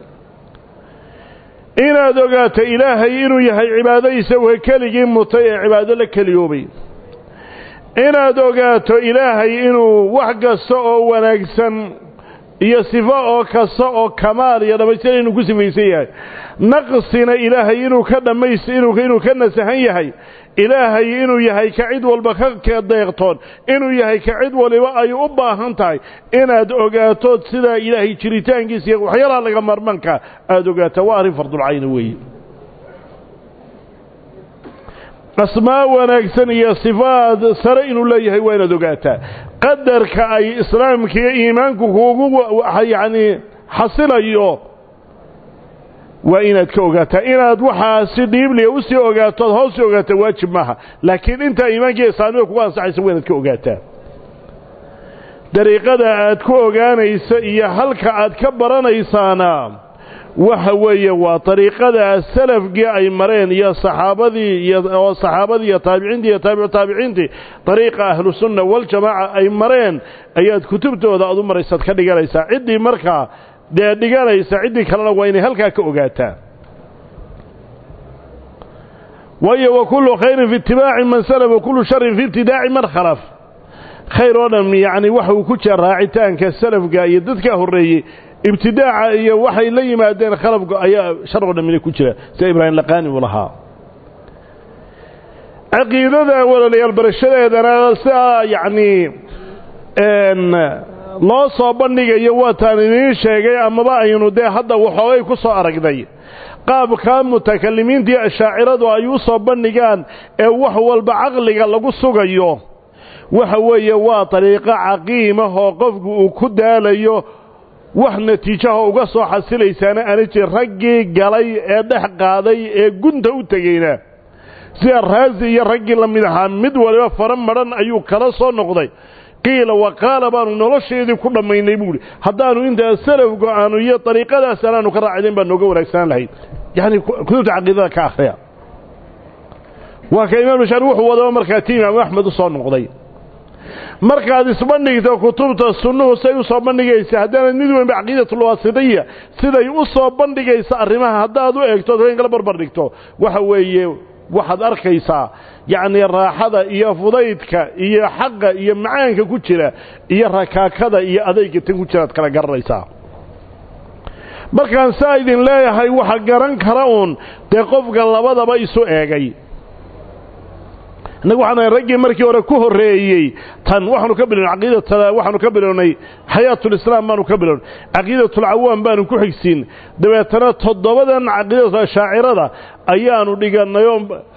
inaad ogaato ilaahay inuu yahay cibaado isaguha keligii mutay ee cibaado la keliyoobay inaad ogaato ilaahay inuu wax kasta oo wanaagsan iyo sifo oo kasta oo kamaal iyo dhammaystir inuu ku sifaysan yahay naqsina ilaahay inuu ka dhammays inuu ka nasahan yahay ilaahay inuu yahay ka cid walba ka deeqtoon inuu yahay ka cid waliba ay u baahan tahay inaad ogaatood sidaa ilaahay jiritaankiisa iyo waxyaalaha laga marmanka aada ogaataa waa arrin fardulcayna weeye asmaa wanaagsan iyo sifaad sare inuu leeyahay waa inaad ogaataa qadarka ay islaamka iyo iimaanku kuugu yacni xasilayo waa inaad ka ogaataa inaad waxaa si dhiibliya usii ogaato ad hoos sii ogaataa waajib maaha laakiin intaa iimaankiiyo islaamnimada kugu ansaxaysa waa inaad ka ogaataa dariiqada aad ku ogaanaysa iyo halka aad ka baranaysaana waxa weeye waa dariiqada salafkii ay mareen iyo saxaabadii iyo saxaabadii iyo taabiciintii iyo taabicu taabiciintii dariiqa ahlusunna waljamaaca ay mareen ayaad kutubtooda aad u maraysaad ka dhiganaysaa ciddii markaa dee dhiganaysa ciddii kalena waa inay halkaa ka ogaataa waayo wa kullu khayrin fi itibaaci man salaf wa kullu sharin fi ibtidaaci man khalaf khayr oo dhan yacni waxa uu ku jira raacitaanka salafka iyo dadka horreeyey ibtidaaca iyo waxay la yimaadeen khalafka ayaa shar oo dhamina ku jira sida ibraahim laqaani uu lahaa caqiidada walaalayaal barashadeedana sidaa yacnii loo soo bandhigayo waataan idiin sheegay amaba aynu dee hadda waxoogay ku soo aragnay qaabkaa mutakalimiintii ashaaciradu ay u soo bandhigaan ee wax walba caqliga lagu sugayo waxa weeye waa dariiqo caqiimahoo qofku uu ku daalayo wax natiijaha uga soo xasilaysaana aana jir raggii galay ee dhex qaaday ee gunta u tegeyna sida raasi iyo raggii la mid ahaa mid waliba fara madhan ayuu kala soo noqday qiila wa qaala baanu nolosheedii ku dhammaynay buuhi haddaanu intaa salafku aanu iyo dariiqadaas anaanu ka raacidayn baa nooga wanaagsanaan lahayd yacni kutubta caqiidada ka akhriya waa ka imaam shaari wuxuu wadaba markaa ti imaamu axmed u soo noqday markaad isbandhigto kutubta sunnuhu say u soo bandhigaysa haddaanad mid weynba caqiidatulwaasitiya siday u soo bandhigaysa arrimaha haddaad u eegto ad kala barbar dhigto waxa weeye waxaad arkaysaa yacnii raaxada iyo fudaydka iyo xaqa iyo macaanka ku jira iyo rakaakada iyo adayga tan ku jira ad kala garanaysaa markaan saa idin leeyahay waxa garan kara uun dee qofka labadaba isu eegay innagu waxaan raggii markii hore ku horreeyey tan waxaanu ka bilownay caqiidata waxaanu ka bilownay xayaatulislaam baanu ka bilownay caqiidatulcawaam baanu ku xigsiin dabeetana toddobadan caqiidatu ashaacirada ayaanu dhigannayoo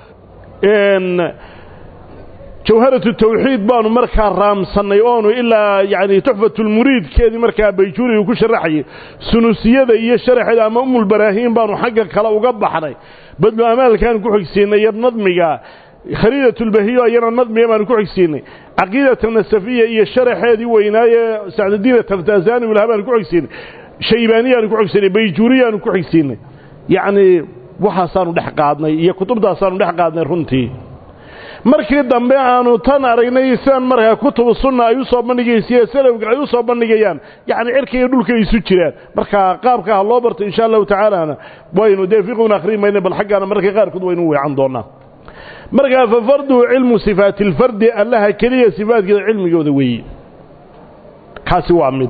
jawharatu tawxiid baanu markaa raamsannay oonu ilaa yacni tuxfatulmuriidkeedii markaa bayjuuri uu ku sharaxayay sunusiyada iyo sharaxeeda ama umulbaraahiin baanu xagga kale uga baxnay badlu amaalkaanu ku xigsiinay iyo nadmiga khaliidatulbahiyo ayana nadmiga baanu ku xigsiinay caqiidata nasafiya iyo sharaxeedii weynaaye sacdudiin taftazani wilaha baanu ku xigsiinay shaybaaniyaanu ku xigsiinay bayjuuriyaanu ku xigsiinay yacnii waxaasaanu dhex qaadnay iyo kutubtaasaanu dhex qaadnay runtii markii dambe aanu tan aragnay sidaan markaa kutubu sunna ay u soo bandhigaysiiyo salafka ay u soo bandhigayaan yacni cirka iyo dhulka isu jiraan markaa qaabka ha loo barto insha allahu tacaalana waynu dee fiquna akhrin mayna bal xaggaana marka qaarkood waynu weecan doonaa markaa fa farduhu cilmu sifaati alfardi allaha keliya sifaadkeeda cilmigooda weeye kaasi waa mid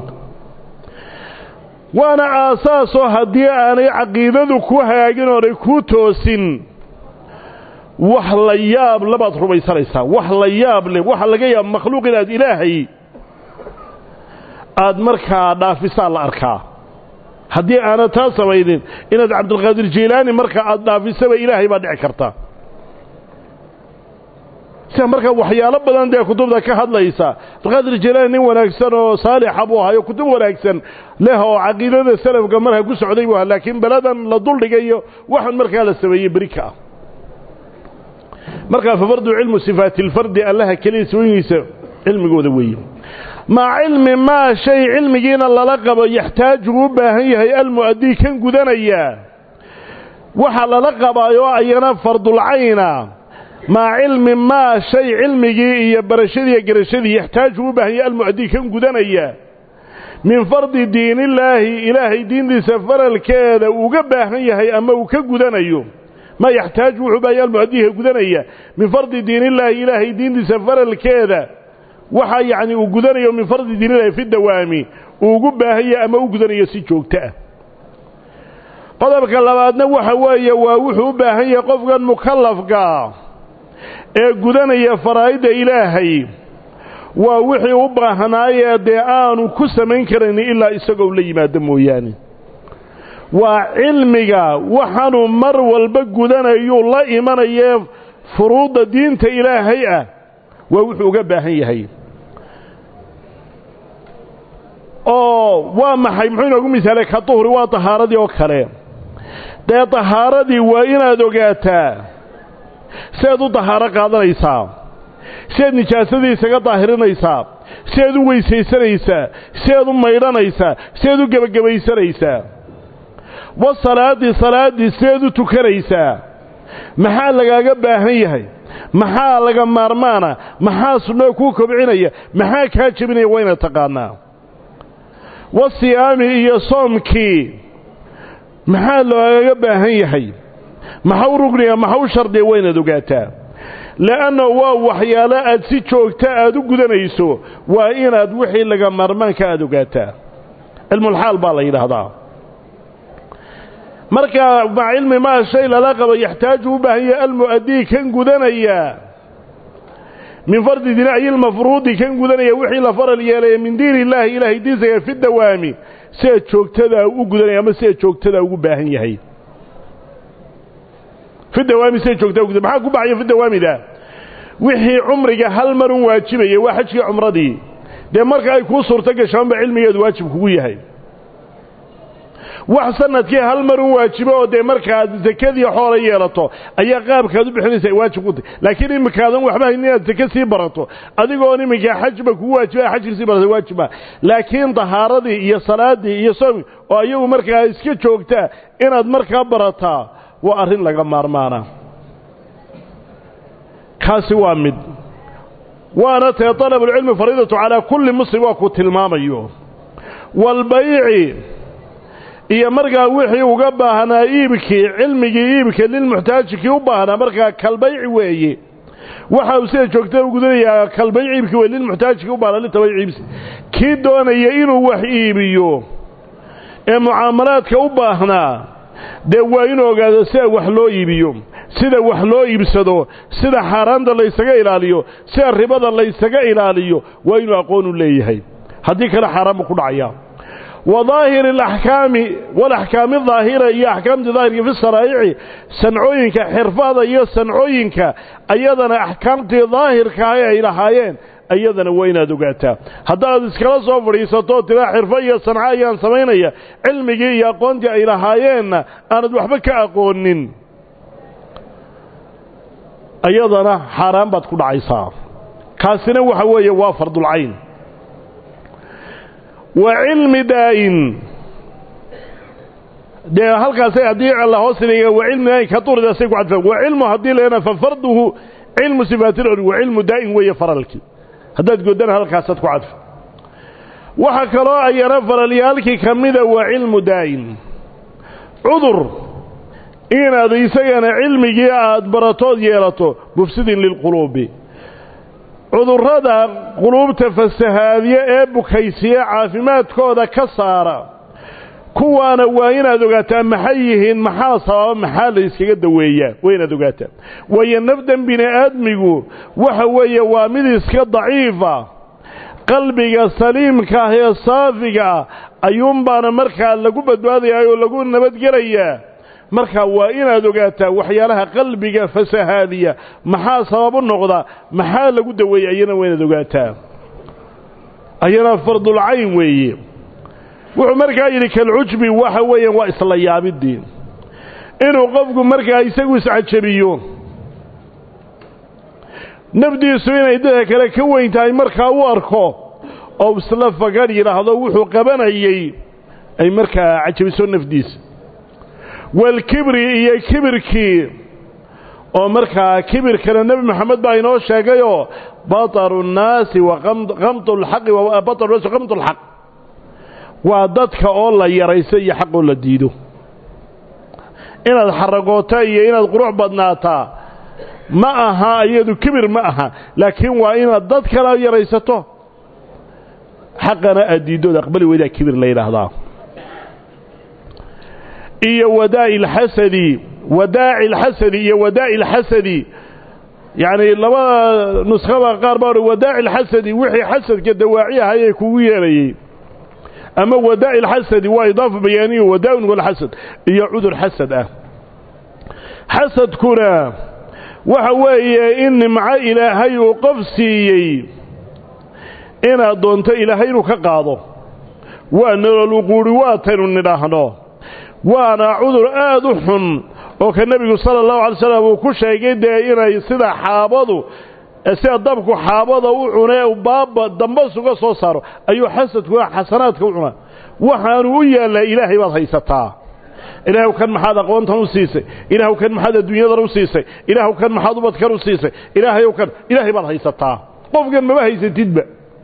waana aasaasoo haddii aanay caqiidadu ku hagaagin oonay ku toosin wax la yaab labaad rumaysanaysaa wax la yaab leh waxa laga yaaba makhluuq inaad ilaahay aad markaa dhaafisaa la arkaa haddii aanad taa samaynin inaad cabdilqaadir jiilaani marka aad dhaafisaba ilaahay baa dhici karta sida markaa waxyaalo badan dee kutubta ka hadlaysa alqaadir jilaani nin wanaagsan oo saalixa buu ahayo kutub wanaagsan leh oo caqiidada salafka markaa ku socday buu ahaa laakiin beladan la duldhigayo waxaan markaa la sameeyey beri ka ah markaa fa fardu cilmu sifaati lfardi allaha keliya sawooyinkiisa cilmigooda weeye maca cilmi maa shay cilmigiina lala qabo yaxtaaju u baahan yahay almu'adii kan gudanaya waxa lala qabaayoo ayana fardulcayna maca cilmi maa shay cilmigii iyo barashadiiyo garashadii yaxtaaju u baahan yahay almu'adii kan gudanaya min fardi diinillaahi ilaahay diintiisa faralkeeda uga baahan yahay ama uu ka gudanayo ma yaxtaaju wuxuu baahan yahay almu'adiiha gudanaya min fardi diinillaahi ilaahay diintiisa faralkeeda waxa yacni uu gudanayo min fardi diinillahi fi dawaami uu ugu baahan yahay ama u gudanayo si joogto ah qodobka labaadna waxa weeye waa wuxuu u baahan yahay qofkan mukallafkaa ee gudanaya faraa'idda ilaahay waa wixii u baahnaayee dee aanu ku samayn karayn ilaa isagoo la yimaado mooyaane waa cilmiga waxaanuu mar walba gudanayuu la imanayee furuudda diinta ilaahay ah waa wuxuu uga baahan yahay oo waa maxay muxuu inoogu misaalay ka duhri waa tahaaradii oo kale dee tahaaradii waa inaad ogaataa siaad u dahaaro qaadanaysaa siaad nijaasadii isaga daahirinaysaa siaad u weysaysanaysaa siaad u maydhanaysaa siaad u gebagabaysanaysaa wa salaaddii salaaddii siaad u tukanaysaa maxaa lagaaga baahan yahay maxaa laga maarmaana maxaa sunnada kuu kobcinaya maxaa kaa jebinaya waa inaad taqaanaa wa siyaami iyo soomkii maxaa loogaga baahan yahay maxau rugniga maxau shardiya waa inaad ogaataa le'anna waa waxyaalo aad si joogta aad u gudanayso waa inaad wixii laga maarmaanka aad ogaataa cilmulxaal baa la yidhaahdaa markaa maca cilmi maa shay lala qabo yaxtaaju u baahan yahay almu'adii kan gudanaya min fardi diin ay ilmafruudi kan gudanaya wixii la faral yeelaya min diin illaahi ilaahay diinsaga fi dawaami sida joogtadaa u gudanaya ama sida joogtadaa ugu baahan yahay fi dawaami sida joogtaa ugu maxaa ku baxaya fi dawaamida wixii cumriga hal marun waajibaya waa xajkii cumradii dee marka ay kuu suurto gashaanba cilmigeedu waajib kugu yahay wax sanadkii hal marun waajibo oo dee markaad sakadii xoola yeelato ayaa qaabkaad u bixinaysa ay waajib ku tahy laakiin iminkaadan waxba hayn inaad sake sii barato adigoon iminkaa xajba kugu waajiba xajkii sii barata waajiba laakiin dahaaradii iyo salaadii iyo soomi oo ayagu markaa iska joogtaa inaad markaa barataa waa arrin laga maarmaana kaasi waa mid waana tee talabulcilmi fariidatu calaa kulli muslim waa ku tilmaamayo walbayci iyo markaa wixii uga baahnaa iibkii cilmigii iibka lilmuxtaajikii u baahnaa markaa kalbayci weeye waxa uu sida joogtada u gudanayaa kalbayci iibkii weye lilmuxtaajikii u baahnaa litabayci iibsi kii doonaya inuu wax iibiyo ee mucaamalaadka u baahnaa dee waa inuu ogaado sida wax loo iibiyo sida wax loo iibsado sida xaaraanta laysaga ilaaliyo sida ribada laysaga ilaaliyo waa inuu aqoon u leeyahay haddii kale xaaraan buu ku dhacayaa وظاهر الأحكام والأحكام الظاهرة هي أحكام ظاهرة في الصرائع سنعوينك حرفاضة هي سنعوينك أيضا أحكام ظاهر كهي إلى هايين أيضا وين دقعتها هذا الاسكال صوفر يسطو تلا حرفية صنعايا سمينية علمي يا قونت إلى هايين أنا دوحبك أقونين أيضا حرام بتكون عيصا كاسنا وحوية وافرض العين وعلم دائن ده halkaas ay hadii Allah hoos leeyahay waa cilmi ay ka turdaasay ku cadfay waa cilmu hadii leena fa farduhu cilmu sifaatil ur waa cilmu daa'in way faralki hadaad godan halkaas ku cadfay waxa kale ayana faralyaalki kamida waa cilmu daa'in udur inaad isagana cilmigii aad baratood yeelato mufsidin lil qulubi cudurrada quluubta fasahaadiye ee bukaysiya caafimaadkooda ka saara kuwaana waa inaad ogaataa maxay yihiin maxaa sababa maxaa la yskaga daweeyaa waa inaad ogaataa waayo nafdan bini aadmigu waxa weeye waa mid iska daciifa qalbiga saliimka ah ee saafiga ah ayuunbaana markaa lagu badbaadayaa oo lagu nabadgelayaa marka waa inaad ogaataa waxyaalaha qalbiga fasahaadiya maxaa sabab u noqda maxaa lagu daweeyey ayana waa inaad ogaataa ayana fardulcayn weeye wuxuu markaa yidhi kalcujbi waxa weeyaan waa isla yaabidii inuu qofku markaa isagu iscajabiyo nafdiisu inay dadka kale ka weyn tahay markaa u arko oo isla fagan yidhaahdo wuxuu qabanayey ay markaa cajabiso nafdiisa walkibri iyo kibirkii oo markaa kibirkana nebi moxamed baa inoo sheegayoo bataru nnaasi wa qamtu lxaqi bataru naasi wa qamtu lxaq waa dadka oo la yarayso iyo xaq oo la diido inaad xaragoota iyo inaad qurux badnaataa ma aha iyadu kibir ma aha laakiin waa inaad dad kala yaraysato xaqana aad diiddood aqbali weydaa kibir la yidhaahdaa iyo wadaa'i alxasadi wadaaci alxasadi iyo wadaa'i alxasadi yacni labada nuskhada qaar baa odhan wadaaci alxasadi wixii xasadka dawaaci ahayee kugu yeerayey ama wadaa'i alxasadi waa idaafa bayaaniyo wadaa'un walxasad iyo cudur xasad ah xasadkuna waxa weeye in nimco ilaahay uu qof siiyey inaad doonto ilaahay inuu ka qaado waa nololuquuri waataynu nidhaahno waana cudur aad u xun oo ka nebigu sala allahu alay slam uu ku sheegay dee inay sida xaabadu sida dabku xaabada u cunee baaba dambas uga soo saaro ayuu xasadku xasanaadka u cunaa waxaanu u yaallaa ilaahay baad haysataa ilaahw kan maxaad aqoontan u siisay ilaahw kan maxaad adduunyadan u siisay ilaahw kan maxaad ubadkan u siisay ilaahayow kan ilaahay baad haysataa qofkan maba haysatidba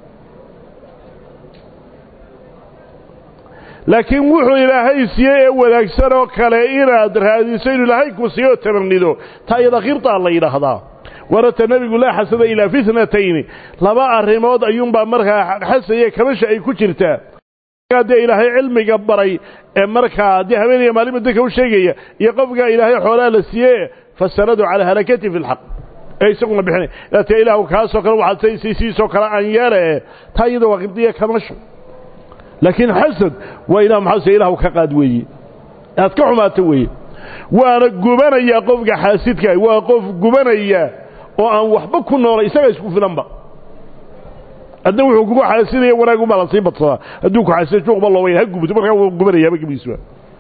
laakiin wuxuu ilaahay siiyey ee wanaagsan oo kale inaad raadiso inuu ilaahay ku siiyo tamarnido taa iyada khirtaa la yidhaahdaa warata nebigu laa xasada ilaa fitnatayni laba arrimood ayuunbaa markaa xasaya kabasha ay ku jirtaa dee ilaahay cilmiga baray ee markaa dee habeeniya maalima dadka u sheegaya iyo qofkaa ilaahay xoolaha la siiye fasanadu calaa halakati fi lxaq ee isaguna bixinay laatee ilaahu kaasoo kale waxaad saysiisiisoo kale aan yeele taa iyada waa qibdiya kamasho laakiin xasad waa ilah maxaa ilahu ka qaad weeye aad ka xumaato weeye waana gubanayaa qofka xaasidka waa qof gubanaya oo aan waxba ku noolay isaga isku filanba adna wuxuu kugu xaasidaya wanaag ubaa la sii badsadaa hadduu ku xaasida juuqba looba ha gubto markaa wuu gubanayaaba gebiisba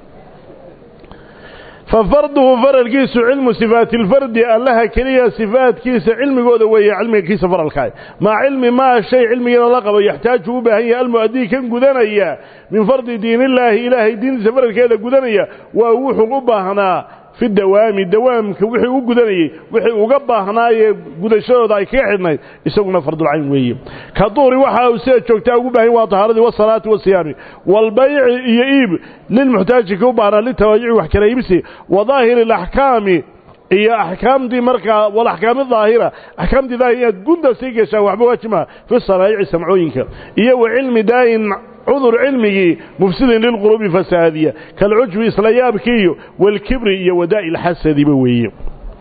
fa farduhu faralkiisu cilmu sifaati lfardi allaha keliya sifaadkiisa cilmigooda weeye cilmigakiisa faralkaa maa cilmi maa shay cilmigeeda la qabo yaxtaaju u baahan yahay almu'adii kan gudanaya min fardi diinillaahi ilaahay diintiisa faralkeeda gudanaya waa wuxuu u baahnaa fi dawaami dawaamka wixii u gudanayey wixii uga baahnaayee gudashadooda ay kaga xidhnayd isaguna fardulcayn weeye ka duuri waxa uu sida joogtaa ugu baahan waa tahaaradii wasalaati wasiyaami walbayci iyo iib lilmuxtaaji ka u baahnaa litawaajici wax kala iibsi wa daahiri alaxkaami iyo axkaamtii markaa walaxkaami daahira axkaamtii daahira inaad gunda sii gashaan waxba waajimaha fi sanaa'ici samcooyinka iyo wa cilmi daayin cudur cilmigii mufsidin lilquluubi fasaadiya kalcujbi isla yaabkiiyo walkibri iyo wadaa'i alxasadiba weeye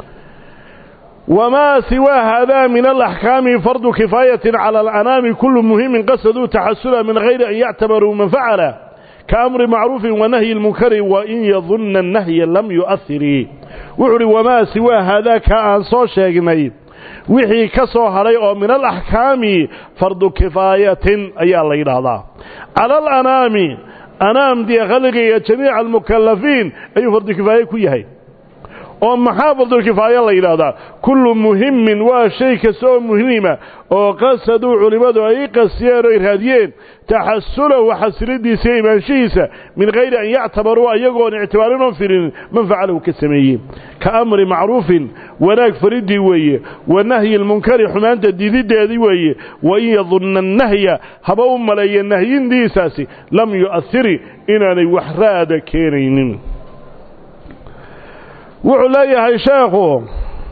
wamaa siwaa haadaa min alaxkaami fardu kifaayatin cala alanaami kullu muhimin qasaduu taxasula min hayri an yactabaruu man facala kaamri macruufin wanahyi lmunkari wain yadunna annahya lam yu'ahirii wuxuu uhi wamaa siwaa haadaa ka aan soo sheegnay wixii ka soo hadhay oo min alaxkaami fardu kifaayatin ayaa la yidhaahdaa cala alanaami anaamdii khalqiga jamiica almukalafiin ayuu fardu kifaaye ku yahay oo maxaa fardulkifaaye la yidhaahdaa kullu muhimin waa shay kasta oo muhiima oo qasaduu culimmadu ay qasiyeen o ay raadiyeen taxasulahu xasilidiisa iyo imaanshihiisa min hayri an yactabaruu ayagoon ictibaarinoo filinin man facalahu ka sameeyey ka amri macruufin wanaag faridii weeye wa nahyi lmunkari xumaanta diididdeedii weeye wain yadunna annahya haba u maleeya nahyindiisaasi lam yu'ahiri inaanay wax raada keenaynin wuxuu leeyahay sheekhu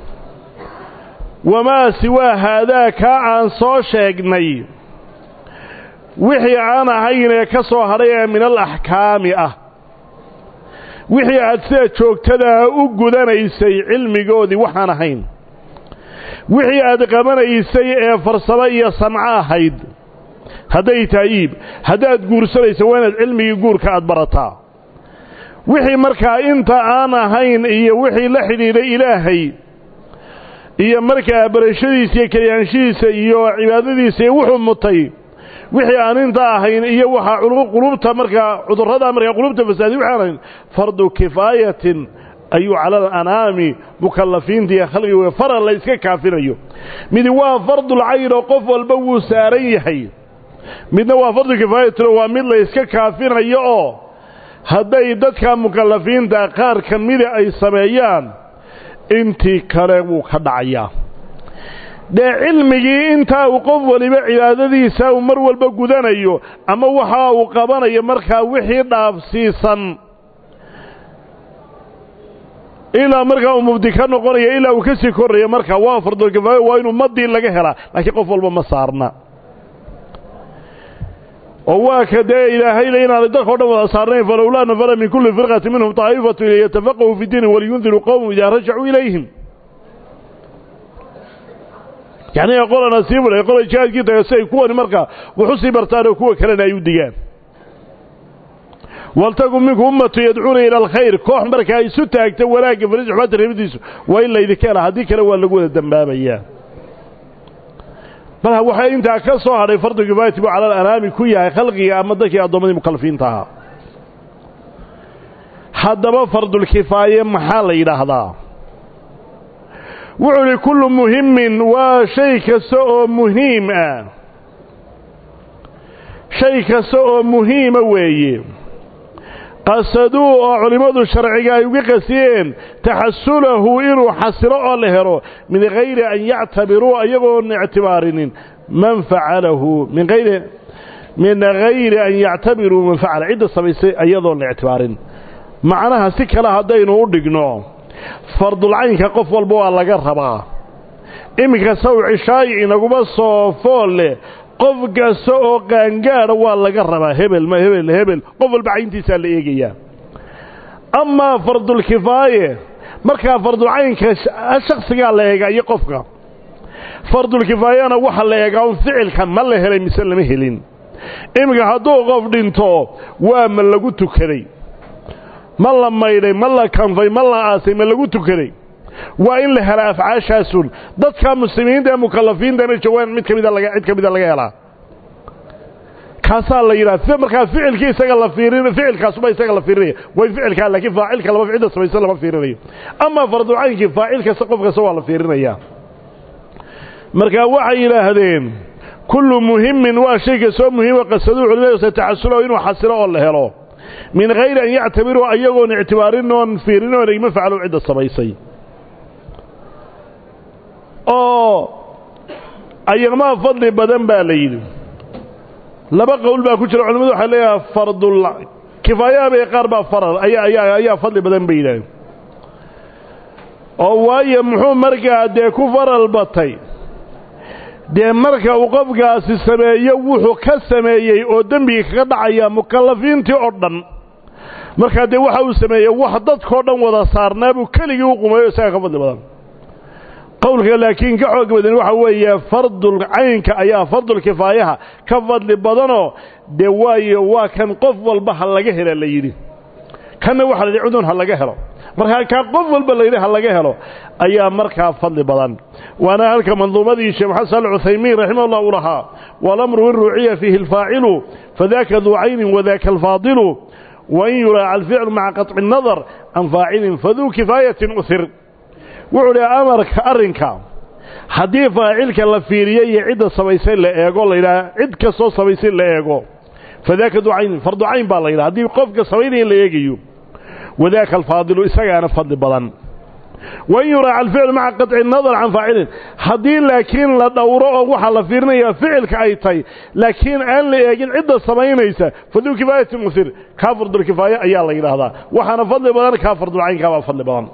wamaa siwaa haadaa kaa aan soo sheegnay wixii aan ahayn ee ka soo hadhay ee min alaxkaami ah wixii aad sida joogtadaa u gudanaysay cilmigoodii waxaan ahayn wixii aad qabanaysay ee farsamo iyo sanco ahayd hadday tahay iib haddaad guursanayso waa inaad cilmigii guurka aad barataa wixii markaa inta aan ahayn iyo wixii la xidhiidhay ilaahay iyo markaa barashadiisa iyo karyaanshihiisa iyo cibaadadiisa iyo wuxuu mutay wixii aan inta ahayn iyo waxaa qulubta markaa cudurrada markaa qulubta fasaadi wixi aan ahayn fardu kifaayatin ayuu cala alanaami mukallafiinta iyo khalqiga faral la iska kaafinayo midi waa fardul cayn oo qof walba wuu saaran yahay midna waa fardu kifaayatin waa mid la iska kaafinayo oo hadday dadka mukallafiinta qaar ka mida ay sameeyaan intii kale wuu ka dhacayaa dee cilmigii intaa uu qof waliba cibaadadiisa uu mar walba gudanayo ama waxa uu qabanayo markaa wixii dhaafsiisan ilaa markaa uu mubdi ka noqonayo ilaa uu ka sii korrayo markaa waa fardulkifaayo waa inuu madii laga helaa laakiin qof walba ma saarna oo waa ka dee ilaahayna inaanay dadka o dhan wada saarnayn falowlaa nafara min kulli firqati minhum taa'ifatu liyatafaqahuu fi diini waliyundiruu qowmum idaa rajacuu ilayhim yacni qolana sii fulay qola jihaadkii taga si ay kuwani markaa wuxu sii bartaan oo kuwa kalena ay u digaan waltakun minku ummatu yadcuuna ila alkhayr koox markaa isu taagta wanaagga faris xumaanta reebadiisu waa in laydinka hela haddii kale waa lagu wada dembaabayaa bal waxaa intaa ka soo hadhay fardu kifaayati buu cala alanaami ku yahay khalqiga ama dadkii addoommadii mukallafiinta ahaa haddaba fardulkifaaye maxaa la yidhaahdaa wuxuu idhi kullu muhimin waa shay kasta oo muhiim ah shay kasta oo muhiima weeye qasaduu oo culimmadu sharciga ay uga qasiyeen taxasulahu inuu xasilo oo la helo min hayri an yactabiruu iyagoon ictibaarinin man facalahu min ayri min hayri an yactabiruu man facala cidda samaysay iyadoon la ictibaarin macnaha si kale haddaynu u dhigno fardulcaynka qof walba waa laga rabaa iminka saw cishaayi inaguma soo fool leh qof kasta oo qaangaadha waa laga rabaa hebel ma hebel hebel qof walba cayntiisaa la eegayaa amaa fardulkifaaye markaa fardulcaynka shaksigaa la eegaa iyo qofka fardulkifaayana waxaa la eegaa un ficilka ma la helay mise lama helin iminka hadduu qof dhinto waa ma lagu tukaday ma la maydhay ma la kanfay ma la aasay ma lagu tukaday waa in la helaa afcaashaasun dadka muslimiinta ee mukallafiintana jawaan mid kamida laga cid ka mida laga helaa kaasaa la yidhaha markaa ficilkii isaga la fiirin ficilkaasuba isaga la fiirinaya way ficilkaa laakiin faacilka lama cidda samaysan lama fiirinayo amaa fardulcaynkii faacil kasta qof kasta waa la fiirinayaa markaa waxay yidhaahdeen kullu muhimin waa shay kastoo muhiima qasaduu culimadu taxasulahu inuu xasilo oo la helo min hayri an yactabiruu ayagoon ictibaarin oon fiirin oon igma facalow cidda samaysay oo ayagmaa fadli badan baa la yidhi laba qowl baa ku jira culimadu waxay leeyahay fardul kifaayahabay qaar baa faral ayaa ayaa ayaa fadli badan bay yidhaaheen oo waayo muxuu markaa dee ku faral batay dee marka uu qofkaasi sameeyo wuxuu ka sameeyey oo dembiga kaga dhacaya mukallafiintii oo dhan markaa dee waxa uu sameeyey wax dadkao dhan wada saarnaa buu keligii u qumayo isaga ka fadli badan qowlka laakiin ka xoog badan waxa weeye fardul caynka ayaa fardul kifaayaha ka fadli badanoo dee waayo waa kan qof walba ha laga hela la yidhi kanna waxa la yidhi cudun ha laga helo markaa kaa qof walba la yidhi ha laga helo ayaa markaa fadli badan waana halka manduumadii sheekh maxamed saali cuthaymiin raximah ullah uu lahaa walamru in ruuciya fiihi alfaacilu fadaaka duu caynin wadaaka alfaadilu wain yuraaca alficlu maca qaطci الnadar can faacilin faduu kifaayatin uhir wuxuu dhi amarka arrinka haddii faacilka la fiiriyo iyo cidda samaysay la eego la yidhaha cid kastoo samaysay la eego fadaaka ducaynin fardu cayn baa la yidhaha haddii qofka samaynaya la eegayo wadaaka alfaadilu isagaana fadli badan wain yuraaca alficlu maca qaطci nadar can faacilin haddii laakiin la dhowro oo waxaa la fiirinaya ficilka ay tahay laakiin aan la eegin cidda samaynaysa faduu kifaayatin musir kaa fardulkifaaye ayaa la yidhaahdaa waxaana fadli badan kaa fardulcaynkaabaa fadli badan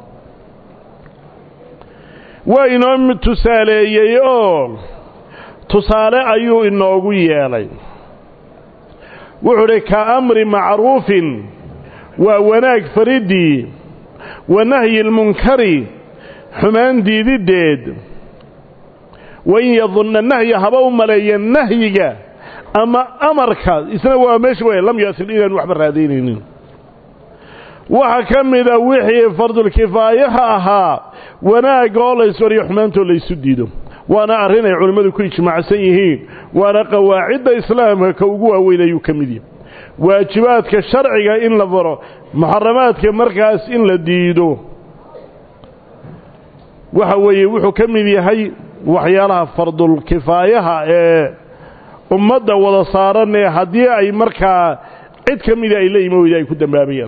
waa inoo tusaaleeyey oo tusaale ayuu inoogu yeelay wuxuu udhi ka amri macruufin waa wanaag fariddii wa nahyi almunkari xumaan diididdeed wain yadunna nahya haba u maleeya nahyiga ama amarka isna waa meesha w lam yasil inaan waxba raadaynaynin waxaa ka mida wixii fardulkifaayaha ahaa wanaagga oo la yswariyo xumaantoo laysu diido waana arrin ay culimmadu ku ijmaacsan yihiin waana qawaacidda islaamka ka ugu waaweyn ayuu ka mid yahay waajibaadka sharciga in la faro muxaramaadka markaas in la diido waxa weeye wuxuu ka mid yahay waxyaalaha fardulkifaayaha ee ummadda wada saaran ee haddii ay markaa cid ka mida ay la imi weyda ay ku dambaabayaan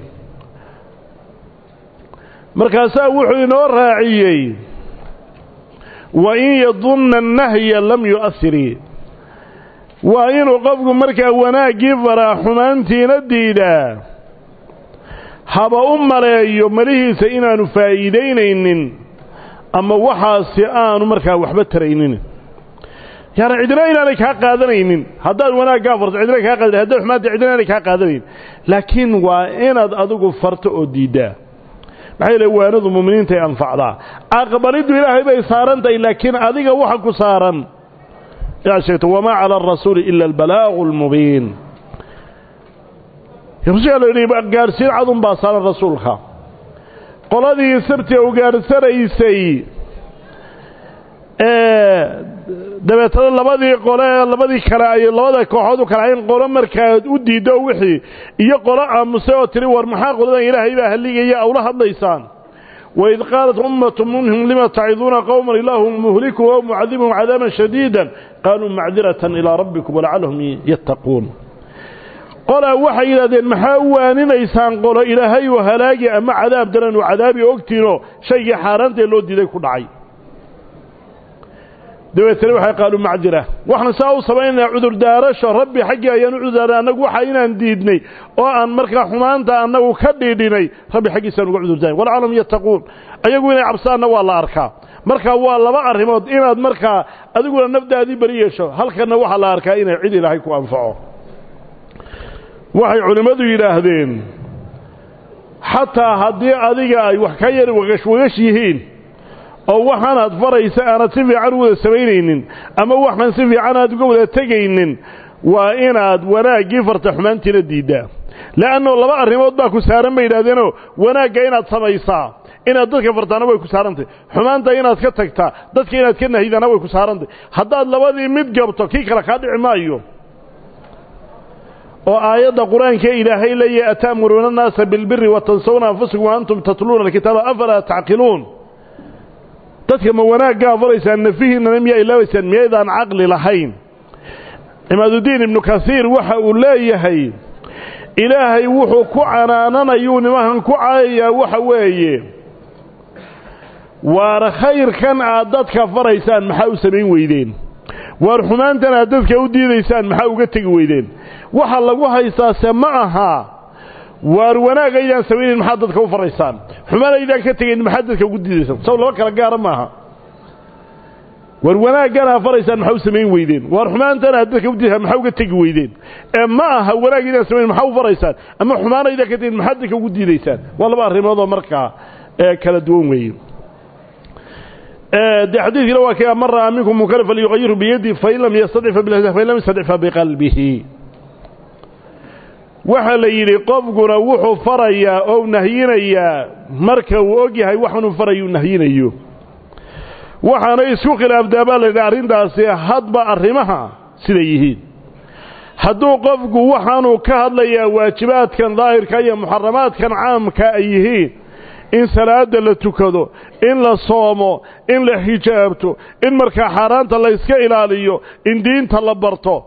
markaasaa wuxuu inoo raaciyey wa in yadunna annahya lam yu'asiri waa inuu qofku markaa wanaaggii faraa xumaantiina diidaa haba u maleeyo malihiisa inaanu faa'iidaynaynin ama waxaasi aanu markaa waxba taraynin yaani cidina inaanay kaa qaadanaynin haddaad wanaaggaa farto cidina kaa qaadana haddaad xumaanta cidina inaanay kaa qaadanayn laakiin waa inaad adigu farto oo diiddaa maxaa yeele waanadu mu'miniintay anfacdaa aqbaliddu ilaahay bay saaran tahay laakiin adiga waxa ku saaran inaad sheegto wamaa cala arasuuli ila albalaaqu almubiin rasuulka la yidhi gaadhsiin cadun baa saaran rasuulka qoladii sirtii u gaadhsanaysay ee dabeetana labadii qole labadii kale ay labada kooxood u kala hayn qolo markaad u diiddo wixii iyo qolo aamusay oo tiri war maxaa qoladan ilaahay baa halligaya awla hadlaysaan waid qaalat ummatu minhum lima taciduuna qowman ilaahu muhlikum o mucadibuhum cadaaban shadiida qaaluu macdiratan ilaa rabbikum walacallahum yattaquun qolaa waxay yidhahdeen maxaa u waaninaysaan qolo ilaahay oo halaagi ama cadaab daran oo cadaabi ogtiinoo shaygii xaaraantaee loo diiday ku dhacay dabeetana waxay qaaluu macdira waxaan saa u samaynaynaa cudurdaarasho rabbi xaggii ayaan u cudurdaaray annagu waxa inaan diidnay oo aan markaa xumaanta annagu ka dhiidhinay rabbi xaggiisaan uga cudurdaaray walcalahum yattaquun ayagu inay cabsaanna waa la arkaa markaa waa laba arrimood inaad markaa adiguna nafdaadii beri yeesho halkanna waxaa la arkaa inay cid ilaahay ku anfaco waxay culimmadu yidhaahdeen xataa haddii adiga ay wax ka yar wagash wagash yihiin oo waxaanaad faraysa aanad si fiican u wada samaynaynin ama waxaan si fiican aad uga wada tegaynin waa inaad wanaaggii farta xumaantiina diiddaa le'anno laba arrimood baa ku saaran bay yidhahdeenoo wanaagga inaad samaysaa inaad dadka fartaana way ku saarantay xumaanta inaad ka tagtaa dadka inaad ka nahidana way ku saarantay haddaad labadii mid gabto kii kale kaa dhici maayo oo aayadda qur-aanka ilaahay leeyahy ata'muruuna annaasa bilbiri wa tansawna anfusakum wa antum tatluuna alkitaaba afalaa tacqiluun dadka ma wanaaggaa faraysaan nafihiinana miyaa ilaabaysaan miyaydaan caqli lahayn cimaadudiin ibnu kasiir waxa uu leeyahay ilaahay wuxuu ku canaananayuu nimankan ku caayayaa waxa weeye waar khayrkan aad dadka faraysaan maxaa u samayn weydeen waar xumaantan aad dadka u diidaysaan maxaa uga tegi weydeen waxa lagu haystaase ma aha waar wanaag aydaan samaynayn maxaad dadka u faraysaan xumaan aydaan ka tegayn maxaad dadka ugu diidaysaan saw laba kala gaara maaha waar wanaaggan aad faraysaan maxaa u samayn weydeen waar xumaantan aad dadka u diidaysaan maxaa uga tegi weydeen ee ma aha wanaag aydaan samayn maxaa u faraysaan ama xumaan aydaan ka tegayn maxaad dadka ugu diidaysaan waa laba arrimoodoo markaa ee kala duwan weeye de xadiidkiina waa kii man ra'aa minkum munkara falyuqayiru biyadi fain lam yastadic fain lam yastadic fabiqalbihi waxaa la yidhi qofkuna wuxuu farayaa oo nahyinayaa marka uu og yahay waxanuu farayuu nahyinayo waxaana isku khilaafdaa baa la yidhi arrintaasi hadba arrimaha siday yihiin hadduu qofku waxaanuu ka hadlayaa waajibaadkan daahirka iyo muxaramaadkan caamka ay yihiin in salaada la tukado in la soomo in la xijaabto in markaa xaaraanta la yska ilaaliyo in diinta la barto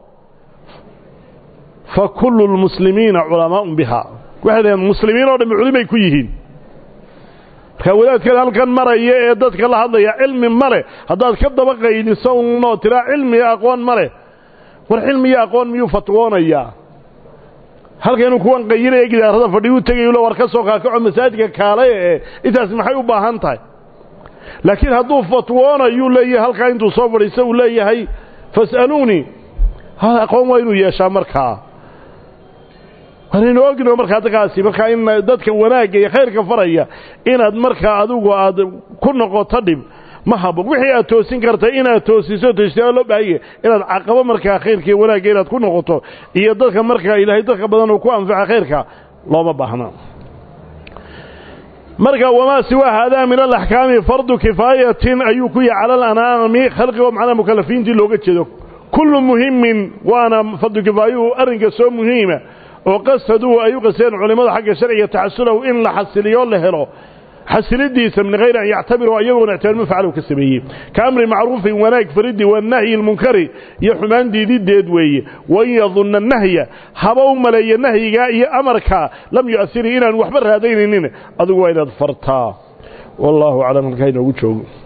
fa kullu lmuslimiina culamaa'un bihaa waxay dhaheen muslimiin oo dhammi culimay ku yihiin markaa wadaadkan halkan maraya ee dadka la hadlaya cilmi ma leh haddaad ka daba qayliso unoo tiraa cilmi iyo aqoon ma leh war cilmi iyo aqoon miyuu fatwoonayaa halka inuu kuwan qayinaya gidaarada fadhi u tegayu le war ka soo kaakaco masaajidka kaalaya ee intaas maxay u baahan tahay laakiin hadduu fatwoonayuu leeyahay halkaa intuu soo fadhiista uu leeyahay fas'aluunii aqoon waa inuu yeeshaa markaa waanaynu ogno markaa dadkaasi markaa in dadka wanaagga iyo khayrka faraya inaad markaa adigu aad ku noqoto dhib ma habo wixii aad toosin karta inaad toosiso toostaa loo baahanya inaad caqabo markaa khayrka iyo wanaagga inaad ku noqoto iyo dadka markaa ilaahay dadka badan uu ku anfaca khayrka looma baahna marka wamaa siwaa haadaa min alaxkaami fardu kifaayatin ayuu ku yahay cala alanaami khalqigo macnaha mukalafiintii looga jeedo kullu muhimin waana fardu kifaayuhu arrinka soo muhiima oo qasaduu ay u qasteen culimmada xagga sharciga taxasulahu in la xasiliyo la helo xasilidiisa min hayri an yactabiruu ayagoon ictibaar mafcalu ka sameeyey ka amri macruufin wanaag fariddi wanahyi lmunkari iyo xumaan diidideed weeye wain yadunna nahya haba u maleeya nahyigaa iyo amarkaa lam yu'asiri inaan waxba raadaynaynin adigu waa inaad fartaa wallaahu aclam halkaa inoogu joogo